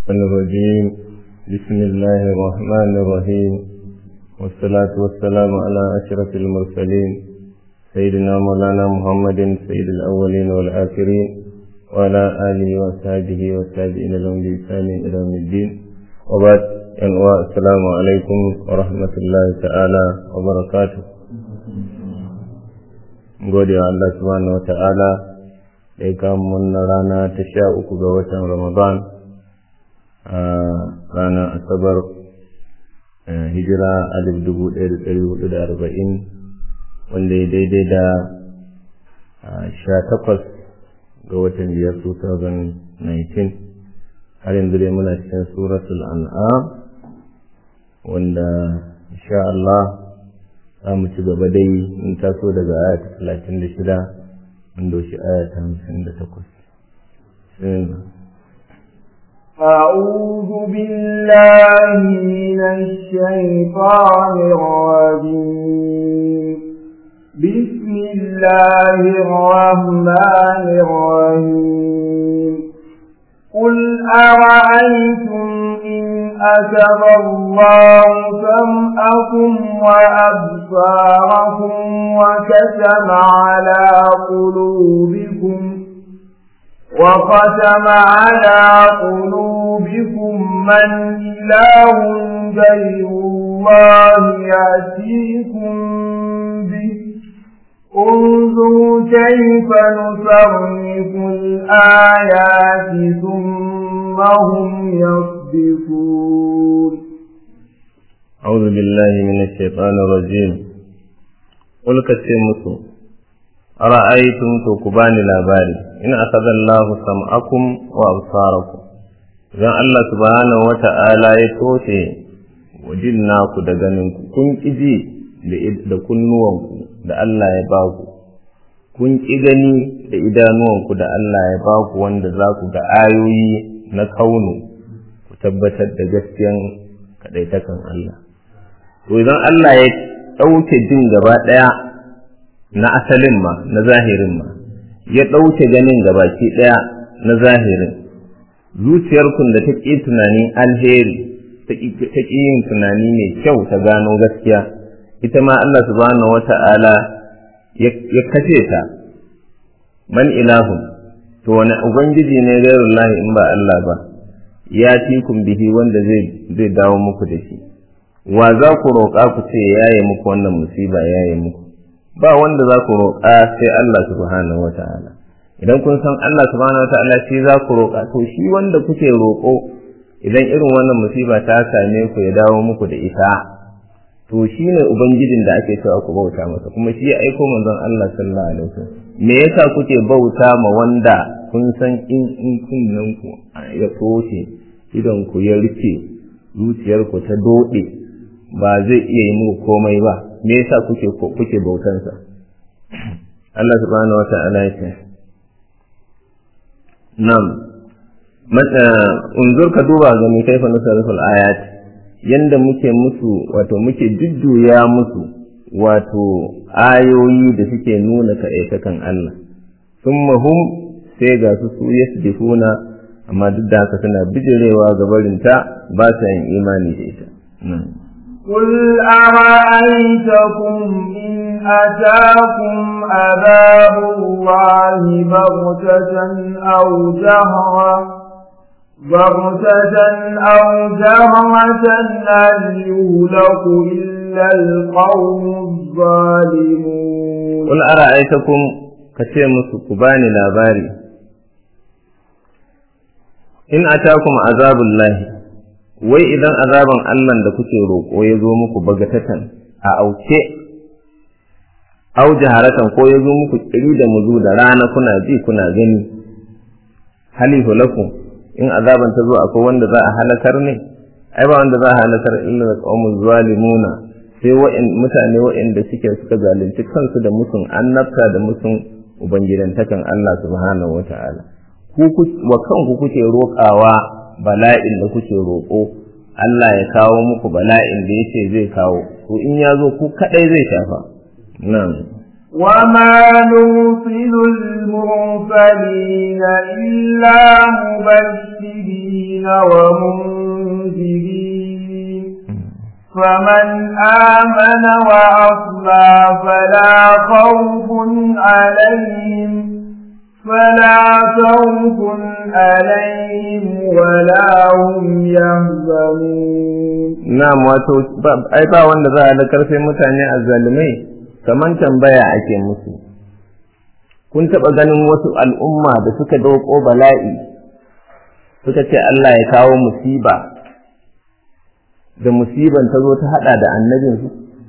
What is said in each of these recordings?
الرجيم بسم الله الرحمن الرحيم والصلاة والسلام على أشرف المرسلين سيدنا مولانا محمد سيد الأولين والآخرين وعلى آله وصحبه والتابعين لهم بإحسان إلى يوم الدين وبعد السلام عليكم ورحمة الله تعالى وبركاته gode wa Allah subhanahu wa ta'ala da ya kama wannan rana ta sha uku ga watan Ramadan a ranar Asabar hijira alif dubu ɗaya da ɗari hudu da arba'in wanda ya daidai da sha takwas ga watan biyar 2019 har yanzu dai muna cikin suratul an'am wanda insha Allah za mu ci gaba dai in taso daga aya ta talatin da shida mun doshi aya ta hamsin da takwas. أعوذ بالله من الشيطان الرجيم بسم الله الرحمن الرحيم قل أرأيتم إن أتب الله سمعكم وأبصاركم وكتم على قلوبكم وختم على قلوبكم من إله غير الله يأتيكم به انظروا كيف نصرف الآيات ثم هم يصدفون أعوذ بالله من الشيطان الرجيم قل كسيمسو أرأيتم تكبان لاباري إن أخذ الله سمعكم وأبصاركم إذا الله سبحانه وتعالى يتوشي وجناكو دغننكو كن إجي da kunnuwanku da Allah ya ba ku, kun ƙi gani da idanuwanku da Allah ya ba ku wanda za ku ga ayoyi na kaunu ku tabbatar da gaskiyan kaɗaitakan Allah. To idan Allah ya ɗauke jin gaba ɗaya na asalin ma, na zahirin ma, ya ɗauke ganin gabaki ɗaya na zahirin, zuciyarkun da ta ƙi tunanin alheri, ta ƙi yin tunani mai kyau ta gano gaskiya. ita ma Allah subhanahu wata'ala ya kace ta man ilahun to wani ubangiji ne gairullahi in ba Allah ba ya tikun bihi wanda zai zai dawo muku da shi wa za ku roƙa ku ce yaye muku wannan musiba yaye muku ba wanda za ku roƙa sai Allah subhanahu wata'ala idan kun san Allah subhanahu wata'ala shi za ku roƙa to shi wanda kuke roƙo idan irin wannan musiba ta same ku ya dawo muku da ita to shi ne ubangijin da ake cewa ku bauta masa kuma shi ya aiko manzon Allah sallallahu alaihi wasallam me yasa kuke bauta ma wanda kun san in in kunnen ku ya toshe idan ku ya rufe zuciyar ku ta dode ba zai iya yi muku komai ba me yasa kuke kuke bautan sa Allah subhanahu wata'ala ya ce nam mata unzur ka duba ga mi kaifa nusariful ayati yanda muke musu wato muke jujjuya musu wato ayoyi da suke nuna kaɗaitakan Allah sun hum sai ga su su yasdifuna amma duk da haka suna bijirewa ga barinta ba sa yin imani da ita قل أرأيتكم إن أتاكم عذاب الله بغتة أو جهرا بغتة أو جهرة هل يهلك إلا القوم الظالمون قل أرأيتكم كتيمس كباني لاباري in atakum azabullahi wai idan azaban Allah da kuke roƙo ya zo muku bagatatan a auke au jaharatan ko ya zo muku kiri da muzu da rana kuna ji kuna gani halihu lakum in azaban ta zo akwai wanda za a halakar ne ai ba wanda za a halakar illa da qawmuz zalimuna sai wa'in mutane wa'inda suke suka zalunci kansu da musun annabta da musun ubangidantakan Allah subhanahu wata'ala ku wa kanku kuke roƙawa bala'in da kuke roƙo Allah ya kawo muku bala'in da yace zai kawo to in ya zo ku kadai zai shafa nan وما نرسل المرسلين إلا مبشرين ومنذرين فمن آمن وأصلى فلا خوف عليهم فلا خوف عليهم ولا هم يحزنون na'am wato ai ba wanda za a da karfe mutane a zalimai kaman tambaya ake musu kun taɓa ganin wasu al'umma da suka doko bala'i suka ce Allah ya kawo musiba da musiban ta zo ta haɗa da annabinsu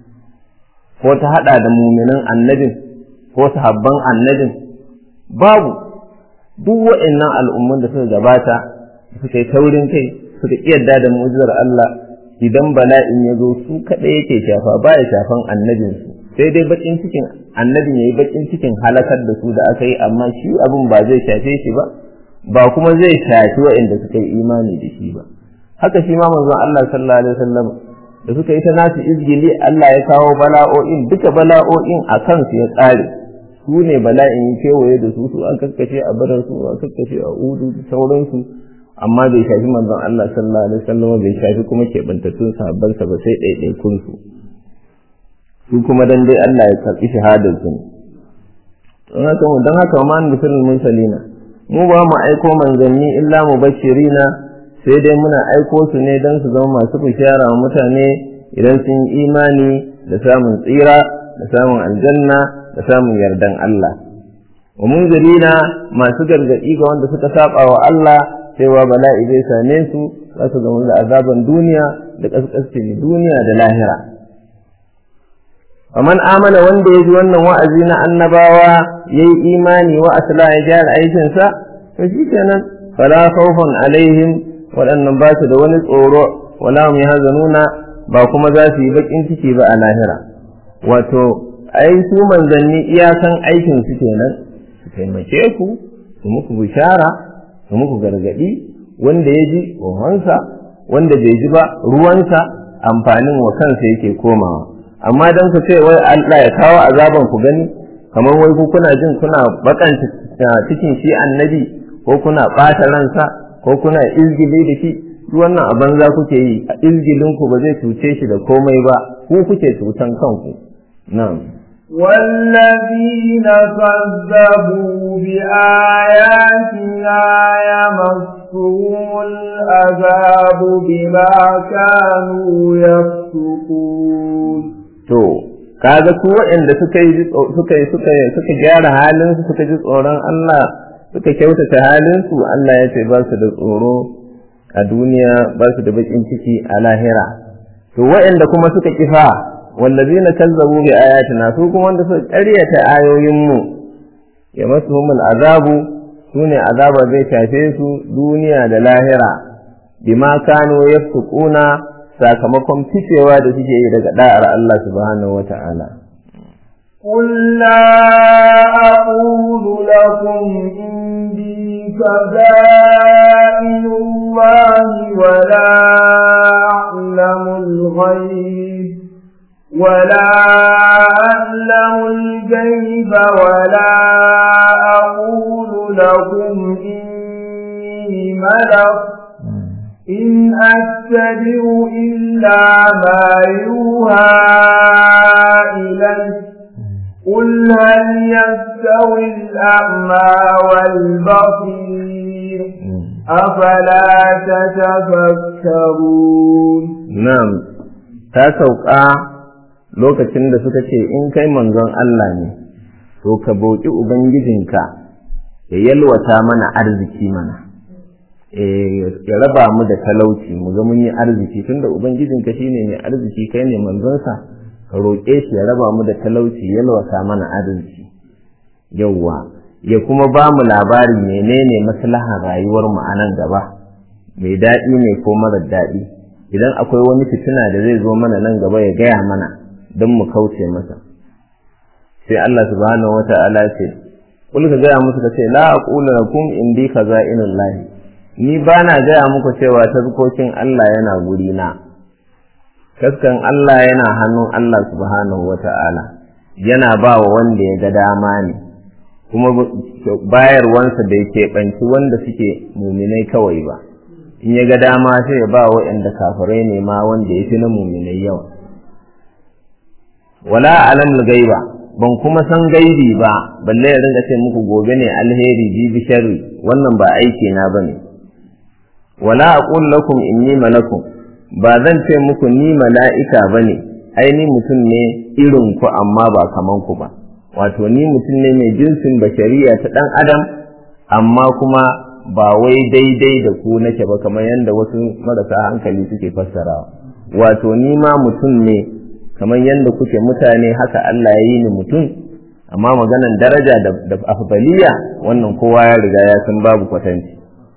ko ta haɗa da muminan annabin ko sahabban annabin babu duk wa'annan al'umman da suka gabata suka yi taurin kai suka yarda da mu'jizar Allah idan bala'in ya zo su kaɗai yake shafa ba ya shafan annabinsu sai dai bakin cikin annabin ya yi bakin cikin halakar da su da aka yi amma shi abin ba zai shafe shi ba ba kuma zai shafi waɗanda suka yi imani da shi ba haka shi ma manzon Allah sallallahu alaihi wasallam da suka yi ta nasu izgili Allah ya kawo bala'o'in duka bala'o'in a kansu ya tsare su ne bala'in ya kewaye da su su an kakkashe a badar su an kakkashe a udu da sauransu amma bai shafi manzon Allah sallallahu alaihi wasallam bai shafi kuma keɓantattun sahabbansa ba sai ɗaiɗaikun su su kuma dan dai Allah ya karɓi shahadar su don haka mu dan haka ma musulmin mursalina mu ba mu aiko manzanni illa mubashirina sai dai muna aiko su ne dan su zama masu bishara wa mutane idan sun yi imani da samun tsira da samun aljanna da samun yardan Allah wa munzirina masu gargaɗi ga wanda suka saba wa Allah cewa bala'i zai same su za su zama da azaban duniya da kaskascin duniya da lahira faman amana wanda ya ji wannan wa'azi na annabawa ya yi imani wa asla ya gyara aikinsa to shi kenan fala khawfun alaihim waɗannan ba su da wani tsoro wala hum yahzanuna ba kuma za su yi bakin ciki ba a lahira wato ai su manzanni iyakan aikin su kenan su taimake ku su muku bishara su muku gargadi wanda ya ji ruwansa wanda bai ji ba ruwansa amfanin wa kansa yake komawa amma dan ku ce wai Allah ya kawo azaban ku gani kamar wai ku kuna jin kuna bakan cikin shi annabi ko kuna ɓata ransa ko kuna izgili da shi wannan a banza kuke yi a izgilin ku ba zai cuce shi da komai ba ku kuke cutan kanku na'am والذين كذبوا بآياتنا يمسهم العذاب بما كانوا يفسقون to kaga su waɗanda suka yi suka yi suka suka gyara halin su suka ji tsoron Allah suka kyautata halin su Allah ya ce ba su da tsoro a duniya ba su da bakin ciki a lahira to waɗanda kuma suka kifa wallazina kazzabu bi ayatina su kuma wanda suka ƙaryata ayoyin mu ya masuhumul azabu sune azaba zai shafe su duniya da lahira bima kanu yafsukuna sakamakon ficewa da suke yi daga da'ar Allah subhanahu wa ta'ala. قل لا أقول لكم عندي خزائن الله ولا أعلم الغيب ولا أعلم الغيب ولا أقول لكم إني ملك إن أتبع إلا ما يوحى إلي قل هل يستوي الأعمى والبصير أفلا تتفكرون نعم تاسوكا lokacin da suka ce in kai manzon Allah ne to ka boki ubangijinka ya yalwata mana arziki mana ya raba mu da talauci mu ga mun yi arziki tunda ubangijinka shine mai arziki kai ne manzonsa ka roƙe shi ya raba mu da talauci yalwata mana arziki yawwa ya kuma ba mu labari menene maslahar rayuwar mu a nan gaba mai daɗi ne ko mara daɗi idan akwai wani fitina da zai zo mana nan gaba ya gaya mana don mu kauce masa sai Allah subhanahu wata'ala ce kul ka gaya musu ka ce la aqulu lakum indi khaza'inullahi ni ba na gaya muku cewa tazkokin Allah yana guri na kaskan Allah yana hannun Allah subhanahu wa ta'ala yana ba wa wanda ya ga dama ne kuma bayarwansa bai keɓanci wanda suke muminai kawai ba in ya ga dama sai ya ba waɗanda kafirai ne ma wanda ya fi na muminai yawa wala alam gaiba ban kuma san gaibi ba balle ya ringa ce muku gobe ne alheri jibi sharri wannan ba aiki na bane wala aqul lakum inni malakum ba zan ce muku ni mala'ika bane ai ni mutum ne irin ku amma ba kaman ku ba wato ni mutum ne mai jinsin bashariya ta dan adam amma kuma ba wai daidai da ku nake ba kamar yadda wasu marasa hankali suke fassarawa wato ni ma mutum ne kamar yadda kuke mutane haka Allah ya yi ni mutum amma maganan daraja da afdaliya wannan kowa ya riga ya san babu kwatanci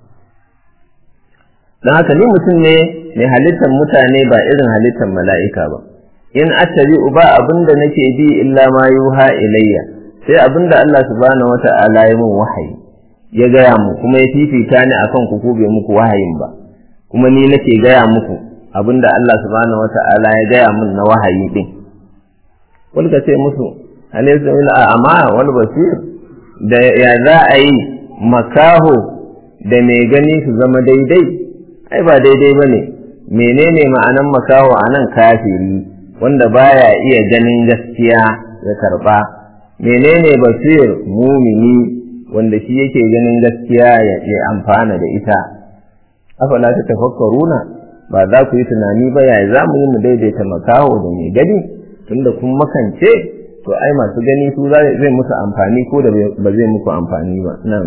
don haka ni mutum ne mai halittar mutane ba irin halittar mala'ika ba in attabi ba abinda nake bi illa ma yuha ilayya sai abinda Allah subhanahu wata'ala ya min wahayi ya gaya mu kuma ya fifita ni akan ku ko bai muku wahayin ba kuma ni nake gaya muku abinda Allah subhanahu wata'ala ya gaya min na wahayi din wani ka ce musu alaysa ila amma wal basir da ya za a yi makaho da mai gani su zama daidai ai ba daidai bane menene ma'anan makaho anan kafiri wanda baya iya ganin gaskiya ya karba menene basir mumini wanda shi yake ganin gaskiya ya amfana da ita afala ta tafakkaruna ba za ku yi tunani ba yaya za mu yi mu daidaita makaho da mai gani tunda kun makance to ai masu gani su zai musu amfani ko da ba zai muku amfani ba nan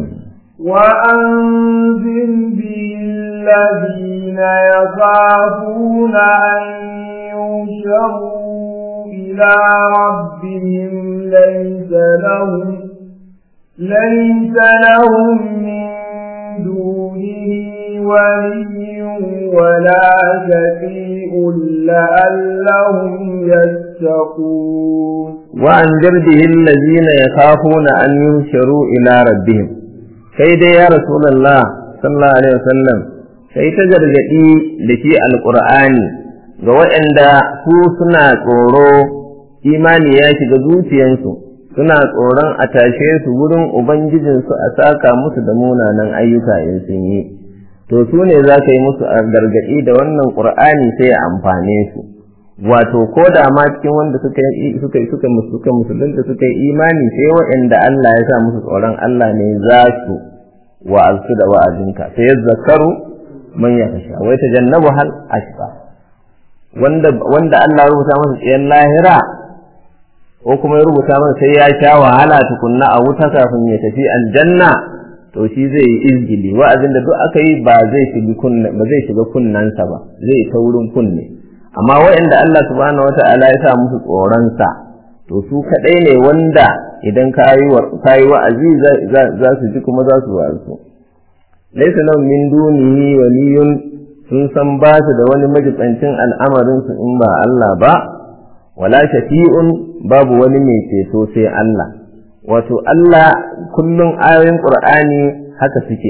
وأنزل به الذين يخافون أن يوشروا إلى ربهم ليس لهم ليس لهم من دونه ولي ولا شفيع لعلهم يتقون وأنذر به الذين يخافون أن ينشروا إلى ربهم كيد يا رسول الله صلى الله عليه وسلم sai ta gargaɗi da shi alƙur'ani ga waɗanda su suna tsoro imani ya shiga zuciyansu suna tsoron a tashe su wurin ubangijinsu a saka musu da munanan ayyuka in sun yi to su ne za ka yi musu gargaɗi da wannan ƙur'ani sai ya amfane su wato ko da ma cikin wanda suka suka suka suka musulunta suka yi imani sai waɗanda Allah ya sa musu tsoron Allah ne za su wa'azu da wa'azinka sai zakaru man ya kasha wai ta jannabu hal ashqa wanda wanda Allah ya rubuta masa tsayen lahira ko kuma ya rubuta masa sai ya sha wahala tukunna a wuta kafin ya tafi aljanna to shi zai yi izgili wa'azin da duk aka yi ba zai shiga kunna ba zai shiga kunnansa ba zai ta wurin kunne amma waɗanda Allah subhanahu wata'ala ya sa musu tsoronsa to su kaɗai ne wanda idan ka yi wa'azi za su ji kuma za su wa'azu laisa lahum min dunihi waliyun sun san ba su da wani majibancin al'amarin su in ba Allah ba wala shafi'un babu wani mai ceto sai Allah wato Allah kullum ayoyin Qur'ani haka suke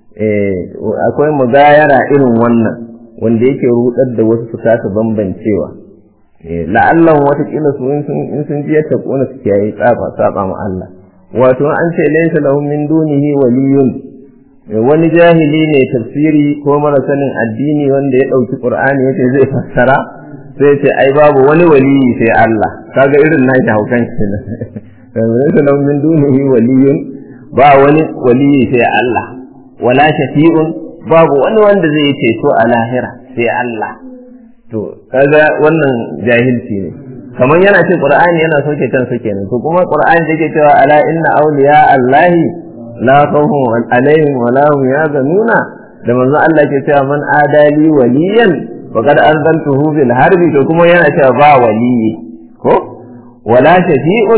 akwai mugayara irin wannan wanda yake rudar da wasu su kasa bambancewa la'allan watakila su in sun ji yadda kona su kiyaye tsaba saba ma Allah wato an ce laysa lahum min dunihi waliyun wani jahili ne tafsiri ko mara sanin addini wanda ya dauki qur'ani yace zai fassara sai ce ai babu wani waliyi sai Allah kaga irin nashi haukan shi ne laysa lahum min dunihi waliyun ba wani waliyi sai Allah wala shafi'un babu wani wanda zai ceto a lahira sai Allah to kaga wannan jahilci ne kamar yana ce qur'ani yana soke kansa kenan to kuma qur'ani yake cewa ala inna awliya allahi la khawfun alaihim wa la hum yahzanuna da manzo Allah ke cewa man adali waliyan wa qad anzaltuhu bil harbi to kuma yana cewa ba waliyi ko wala shafi'un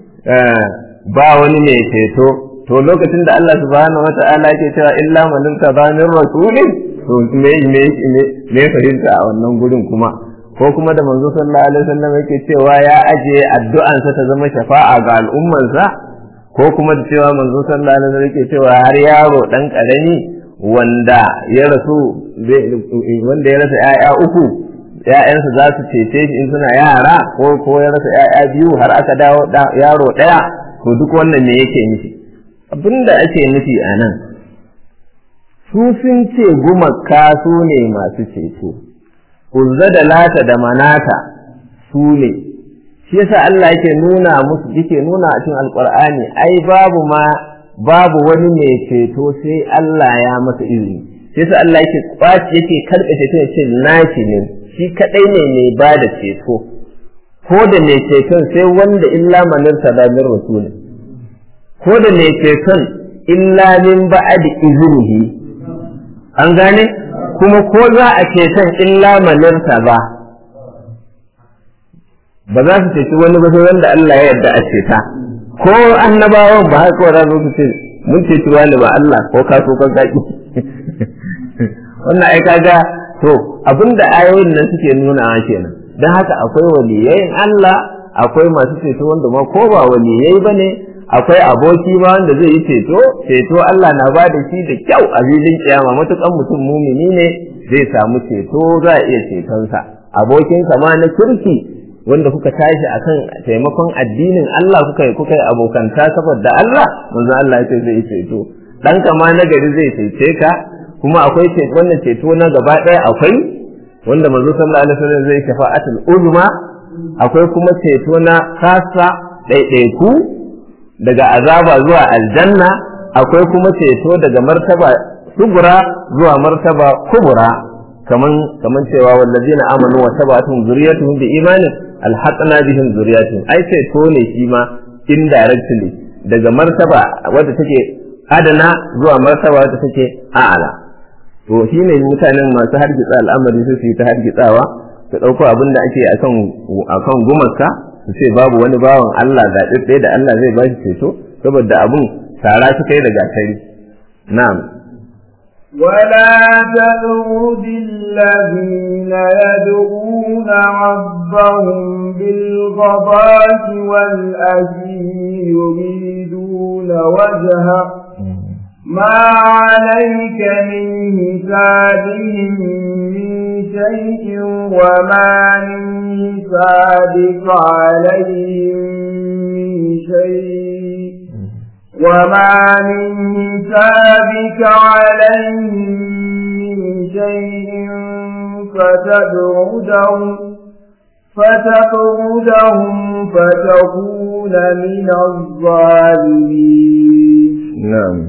ba wani mai ceto to lokacin da Allah subhanahu wa ta'ala ke cewa illa man tabanir rasulin to me me me fahimta a wannan gurin kuma ko kuma da manzo sallallahu alaihi wasallam yake cewa ya aje addu'ansa ta zama shafa'a ga al'ummarsa ko kuma da cewa manzo sallallahu alaihi wasallam yake cewa har yaro dan karami wanda ya rasu wanda ya rasa ƴaƴa uku ‘ya'yansa za su cece shi in suna yara ko ko ya rasa ‘ya'ya biyu har aka dawo yaro ɗaya to duk wannan me yake nufi abinda ake nufi a nan su sun ce gumaka su ne masu ceto uzza da lata da manata su ne shi yasa Allah yake nuna musu yake nuna a cikin alqur'ani ai babu ma babu wani mai ceto sai Allah ya masa izini sai yasa Allah yake kwaci yake karɓe ceto ya ce nashi ne shi kadai ne mai ba da ceto ko da mai ceton sai wanda illa manirta da min rasul ko da mai ceton illa min ba'di iznihi an gane kuma ko za a ceton illa manirta ba ba za su ceci wani ba sai wanda Allah ya yarda a ceta ko annabawan ba haka wa za su ce mun ceci wani ba Allah ko ka so kan zaki wannan ai kaga to abinda ayoyin nan suke nuna kenan dan haka akwai waliyayin Allah akwai masu ceto wanda ma ko ba waliyai bane akwai aboki ma wanda zai yi ceto ceto Allah na ba da shi da kyau a filin kiyama matukan mutum mumini ne zai samu ceto za a iya cetonsa abokinsa ma na kirki wanda kuka tashi akan taimakon addinin Allah kuka yi kuka yi abokanta saboda Allah manzo Allah ya ce zai ceto dan kama na gari zai cece ka kuma akwai ceto wannan ceto na gaba ɗaya akwai wanda manzo sallallahu alaihi wasallam zai shafa'atul uzma akwai kuma ceto na kasa ɗaiɗaiku daga azaba zuwa aljanna akwai kuma ceto daga martaba sugura zuwa martaba kubura kaman kaman cewa wallazina amanu wa tabatun zuriyatuhum bi imanin alhaqna bihim zuriyatuhum ai ceto ne shi ma indirectly daga martaba wadda take adana zuwa martaba wadda take a'ala to shine mutanen masu hargitsa al'amari su yi ta hargitsawa su ɗauko abin da ake akan akan gumarka su ce babu wani bawan Allah ga ɗaya da Allah zai ba shi ceto saboda abun tara su kai da gatari na'am ولا تطرد الذين يدعون ربهم بالغضاة والأجي يريدون وجهه ما عليك من حسابهم من شيء وما من حسابك عليهم من شيء وما من حسابك عليهم من شيء فتبعدهم فتطردهم فتكون من الظالمين نعم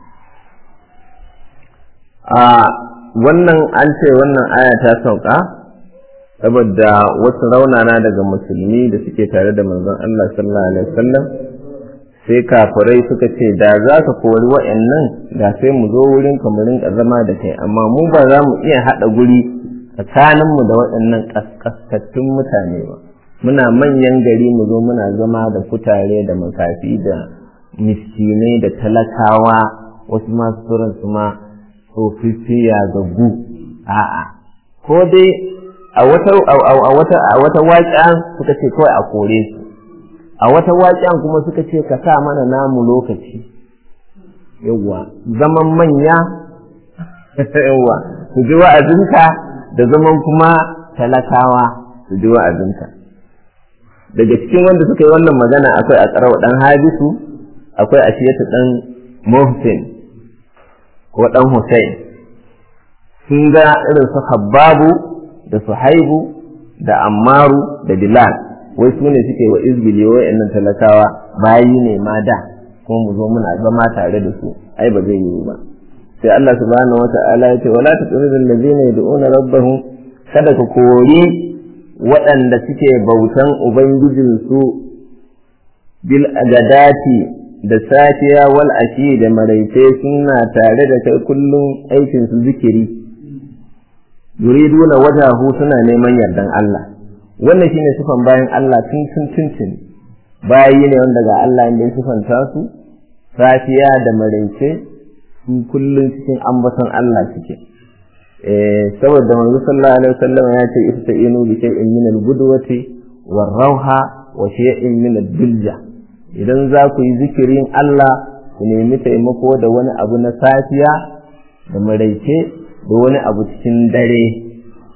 a wannan an ce wannan aya ta sauka saboda wasu raunana daga musulmi da suke tare da manzon Allah sallallahu alaihi wasallam sai kafirai suka ce da za ka kori wa'annan da sai mu zo wurin ka mu rinka zama da kai amma mu ba za mu iya haɗa guri tsakaninmu da waɗannan ƙasƙaskattun mutane ba muna manyan gari mu zo muna zama da kutare da makafi da miskinai da talakawa wasu masu turan su ma tsofaffiya ga gu a'a ko dai a wata a wata a wata waƙa suka ce kawai a kore su a wata waƙen kuma suka ce ka sa mana namu lokaci yawwa zaman manya yawwa su ji wa'azinka da zaman kuma talakawa su ji wa'azinka daga cikin wanda suka yi wannan magana akwai a tsarawa ɗan habisu akwai a shiyata ɗan muhsin ko ɗan hussein sun ga irin su habbabu da suhaibu da ammaru da bilal wai su ne suke wa izbili wa'annan talakawa bayi ne ma da kuma mu zo muna zama tare da su ai ba zai yiwu ba sai Allah subhanahu wata'ala ya ce wala tuqridu allazina yad'una rabbahum kada ka kori waɗanda suke bautan ubangijinsu bil agadati da safiya wal ashi da maraice suna tare da kai kullum aikin su zikiri yuriduna wajahu suna neman yardan Allah wannan shine sifan bayan Allah tun tun tuntun bayi ne wanda ga Allah inda ya sifanta su safiya da maraice su kullum cikin ambaton Allah suke eh saboda manzo sallallahu alaihi wasallam ya ce ista'inu bi shay'in min al-budwati war-rawha wa shay'in min ad-dulja idan za ku yi zikirin Allah ku nemi taimako da wani abu na safiya da maraice da wani abu cikin dare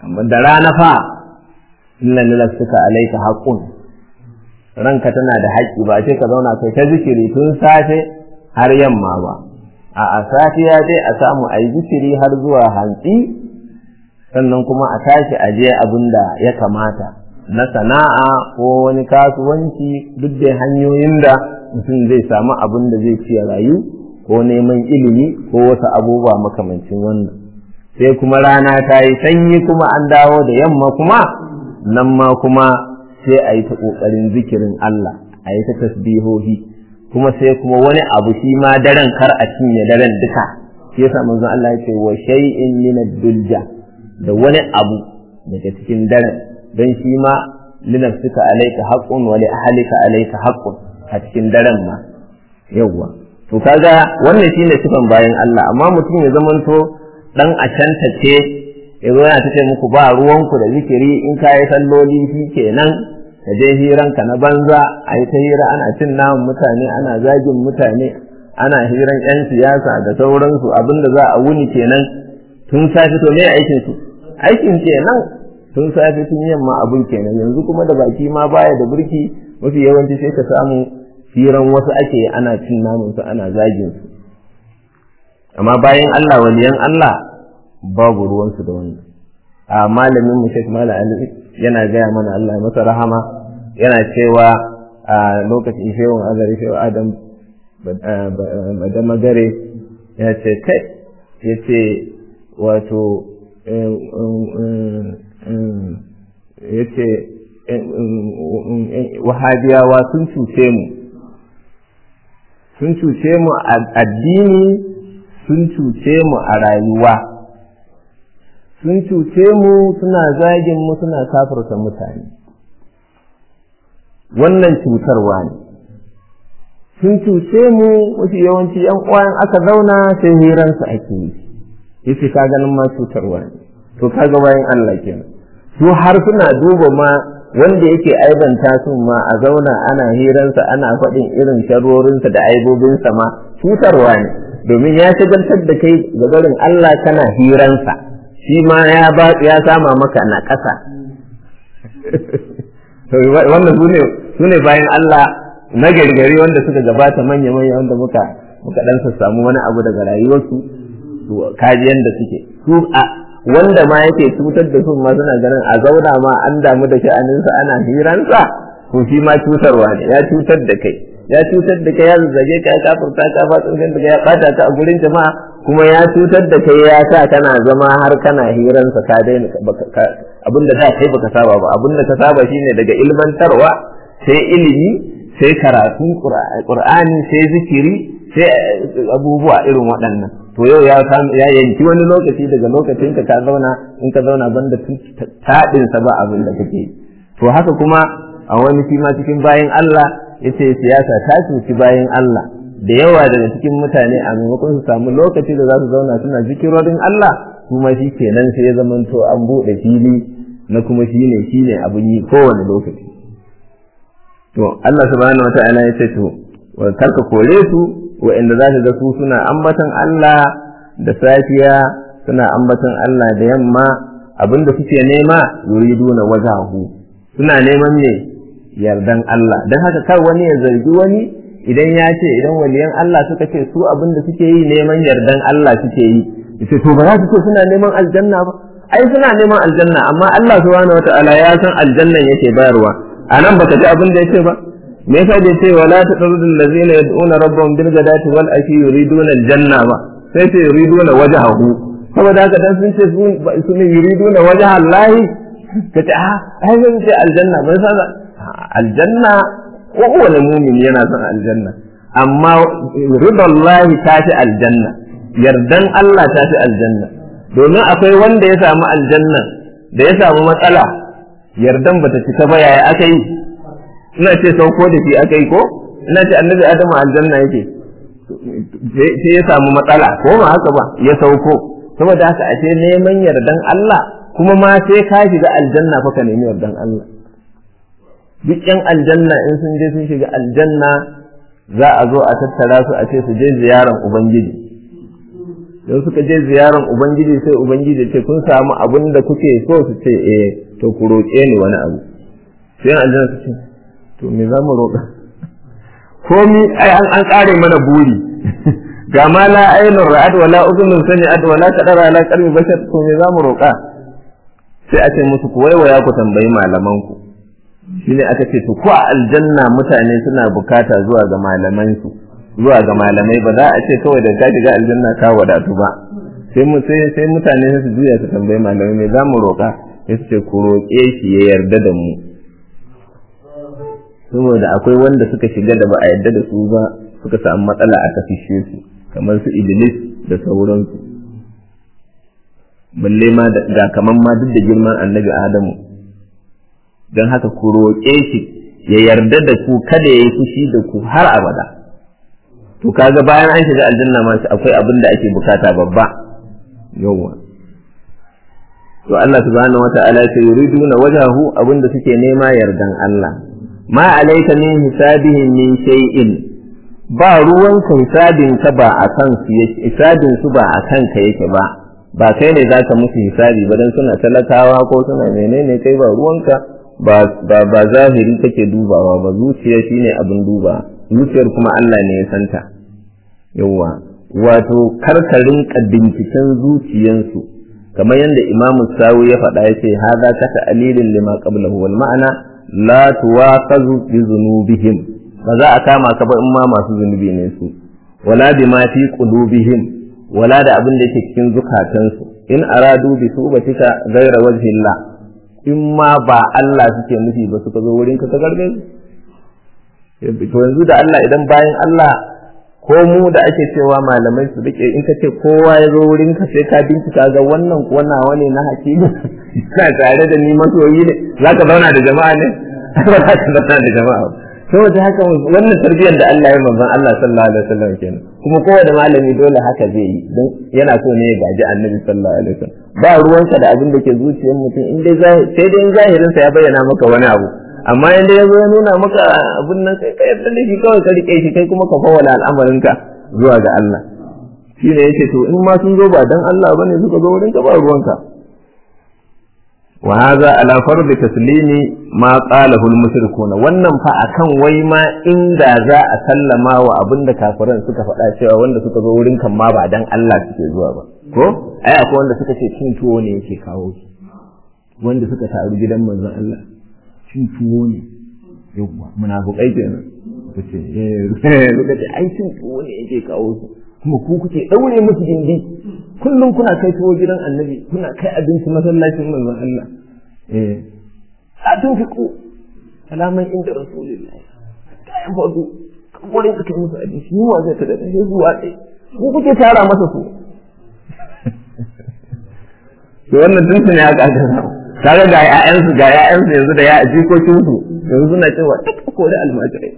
da rana fa inna lilafsika alayka haqqun ranka tana da haƙƙi ba ce ka zauna kai ta zikiri tun safe har yamma ba a a safiya dai a samu a yi zikiri har zuwa hantsi sannan kuma a tashi a je abin da ya kamata na sana'a ko wani kasuwanci duk da hanyoyin da mutum zai samu abin da zai ci rayu ko neman ilimi ko wasu abubuwa makamancin wannan sai kuma rana ta yi sanyi kuma an dawo da yamma kuma nan ma kuma sai a yi ta ƙoƙarin zikirin Allah a yi ta tasbihohi kuma sai kuma wani abu shi ma daren kar a cinye daren duka shi yasa manzon Allah ya ce wa shay'in min ad-dulja da wani abu daga cikin daren don shi ma linafsika alayka haqqun wa li ahlika alayka haqqun a cikin daren ma yawwa to kaga wannan shine sifan bayan Allah amma mutum ya zamanto dan a cantace ya zo yana tace muku ba ruwanku da zikiri in ka yi salloli shi kenan ka je hiranka na banza a yi ta hira ana cin naman mutane ana zagin mutane ana hiran yan siyasa da sauransu abinda za a wuni kenan tun safe to me aikin su aikin kenan tun safe tun yamma abun kenan yanzu kuma da baki ma baya da burki mafi yawanci sai ka samu hiran wasu ake ana cin naman su ana zagin su amma bayan Allah waliyan Allah babu ruwansu da wannan a malamin mu Sheikh Malam Ali yana gaya mana Allah masa rahama yana cewa a lokacin shehun azari shehu Adam da magare ya ce kai ya ce wato ya ce wahabiyawa sun cuce mu sun cuce mu a addini sun cuce mu a rayuwa sun cuce mu suna zagin mu suna kafirta mutane wannan cutarwa ne sun cuce mu wasu yawanci yan uwan aka zauna sai hiransu ake yi yace ka ganin ma cutarwa ne to kaga bayan Allah kenan su har suna duba ma wanda yake aibanta su ma a zauna ana hiransa ana faɗin irin sharorinsa da aibobinsa ma cutarwa ne domin ya shagaltar da kai ga barin Allah kana hiransa shi ma ya ba ya sama maka na ƙasa wannan sune sune bayan Allah na gargari wanda suka gabata manya manya wanda muka muka dan samu wani abu daga rayuwarsu kajiyan da suke su a wanda ma yake cutar da su ma suna ganin a zauna ma an damu da sha'aninsa ana hiransa to shi ma cutarwa ne ya cutar da kai ya cutar da kai ya zazzage ka ya kafurta ka fatsin da ya bata ka a gurin jama'a kuma ya cutar da kai ya sa kana zama har kana hiransa ka daina abinda da kai baka saba ba abinda ka saba shine daga ilmantarwa sai ilimi sai karatun qur'ani sai zikiri sai abubuwa irin waɗannan to yau ya ya yanki wani lokaci daga lokacin ka ka zauna in ka zauna banda taɗin sa ba abin da kake to haka kuma a wani shi ma cikin bayan Allah yace siyasa ta cuci bayan Allah da yawa daga cikin mutane a maimakon su samu lokaci da za su zauna suna zikirorin Allah kuma shi kenan sai ya zamanto an buɗe fili na kuma shi ne shi ne abin yi kowane lokaci to Allah subhanahu wa ta'ala ya ce to karka kore su wa'anda za ka ga su suna ambatan Allah da safiya suna ambatan Allah da yamma abinda suke nema yuriduna wajahu suna neman ne yardan Allah don haka kar wani ya zargi wani idan ya ce idan waliyan Allah suka ce su abin da suke yi neman yardan Allah suke yi yace to ba za su ce suna neman aljanna ba ai suna neman aljanna amma Allah subhanahu wataala ya san aljannan yake bayarwa anan baka ji abin da yake ba me yasa da ce wala tadrudul ladzina yad'una rabbahum bil ghadati wal ashi yuriduna aljanna ba sai ce yuriduna wajhahu saboda haka dan sun ce su ne yuriduna wajha Allah kace a ai zan ce aljanna ba sai aljanna kowane mumin yana son aljanna amma ridallahi ta fi aljanna yardan Allah ta fi aljanna domin akwai wanda ya samu aljanna da ya samu matsala yardan bata cika ba yaya aka yi ina ce sauko da shi aka yi ko ina ce annabi adamu aljanna yake sai ya samu matsala ko ba haka ba ya sauko saboda haka ashe neman yardan Allah kuma ma sai ka shiga aljanna fa ka nemi yardan Allah duk yan aljanna in sun je sun shiga aljanna za a zo a tattara su a ce su je ziyaran ubangiji don suka je ziyaran ubangiji sai ubangiji ce kun samu abin da kuke so su ce eh to ku roƙe ni wani abu sai aljanna su ce to me za mu roƙa komi ai an an kare mana buri ga ma la ainun ra'at wala udhunun sami'at wala qadara ala qalbi bashar to me za mu roƙa sai a ce musu ku waiwaya ku tambayi malaman ku shine aka ce to ko a aljanna mutane suna bukata zuwa ga malaman su zuwa ga malamai ba za a ce kawai da ka shiga aljanna ka wadatu ba sai mu sai sai mutane su juya su tambayi malamai me za mu roƙa sai su ce ku roƙe shi ya yarda da mu saboda akwai wanda suka shiga da ba a yarda da su ba suka samu matsala aka fishe su kamar su iblis da sauransu balle ma ga kaman ma duk da girman annabi adamu don haka ku roƙe shi ya yarda da ku kada ya yi fushi da ku har abada to kaga bayan an shiga aljanna ma akwai abin da ake bukata babba yawwa to Allah subhanahu wata'ala ya yuriduna wajahu abin da suke nema yardan Allah ma alayka min hisabihim min shay'in ba ruwan hisabin ka ba a kan su yake hisabin su ba a kan ka yake ba ba kai ne zaka musu hisabi ba dan suna talakawa ko suna menene kai ba ruwanka ba ba ba zahiri kake dubawa ba zuciya shine abin duba zuciyar kuma Allah ne ya santa yawa wato karkarin binciken zuciyansu kamar yadda imamu sawu ya faɗa ya ce haza ka ta'alilin lima qablahu wal ma'ana la tuwaqazu bi zunubihim ba za a kama ka ba in ma masu zunubi ne su wala bima fi qulubihim wala da abin da yake cikin zukatansu in aradu bi subatika ghayra wajhillah in ma ba Allah suke nufi ba suka zo wurin ka ka garbe to yanzu da Allah idan bayan Allah ko mu da ake cewa malamai su rike in ka ce kowa ya zo wurin ka sai ka bincika ga wannan ko nawa ne na hakimi na tare da ni masoyi ne za ka zauna da jama'a ne ba za ka zauna da jama'a saboda haka wannan tarbiyyar da Allah ya manzon Allah sallallahu alaihi wasallam kenan kuma kowane malami dole haka zai yi don yana so ne ya gaji annabi sallallahu alaihi wasallam ba ruwanka da abin da ke zuciyar mutum in dai sai dai in zahirinsa ya bayyana maka wani abu amma yanda ya zo ya nuna maka abin nan sai ka yarda da shi kawai ka rike shi kai kuma ka fawala al'amarinka zuwa ga Allah shi ne yake to in ma sun zo ba dan Allah bane suka zo wurin ka ba ruwanka wa hadha ala fardi taslimi ma qalahu al-mushrikun wannan fa akan wai ma inda za a sallama wa abinda kafiran suka faɗa cewa wanda suka zo wurin kan ma ba dan Allah suke zuwa ba ko ai akwai wanda suka ce cin tuwo ne yake kawo su wanda suka taru gidan manzon Allah cin tuwo ne yawwa munafukai kenan ku ce eh lokaci ai cin tuwo ne yake kawo su kuma ku kuke daure musu gindi kullum kuna kai tuwo gidan annabi kuna kai abinci masallacin manzon Allah eh a tun fi ku alaman inda rasulullahi kayan fadu wurin ka kai musu abinci ni wa zai ta da sai zuwa ɗai ku kuke tara masa su to wannan tun ne aka aka samu kaga ga ƴaƴansu ga ƴaƴansu yanzu da ya jikokin su yanzu suna cewa duk ko da almajirai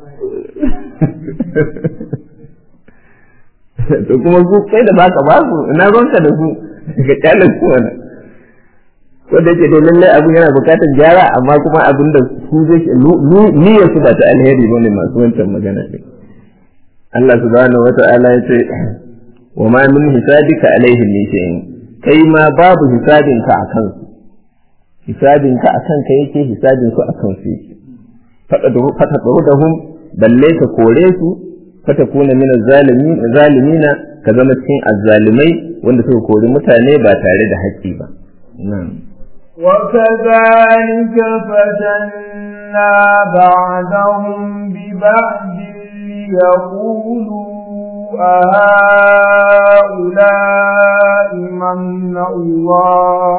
to kuma su kai da baka ba su ina ronka da su ga kyale su wannan wanda yake dai lallai abin yana bukatar gyara amma kuma abin da su zai niyyar su ba ta alheri bane masu wancan magana ne Allah subhanahu wata'ala ya ce wa ma min hisabika alaihim min shay'in kai ma babu hisabinka a kansu hisabinka a kanka yake hisabin su a kansu yake fatadrudahum balle ka kore su fatakuna min zalimina ka zama cikin azzalimai wanda suka kori mutane ba tare da haƙƙi ba وكذلك فتنا بعدهم ببعد ليقولوا أهؤلاء من الله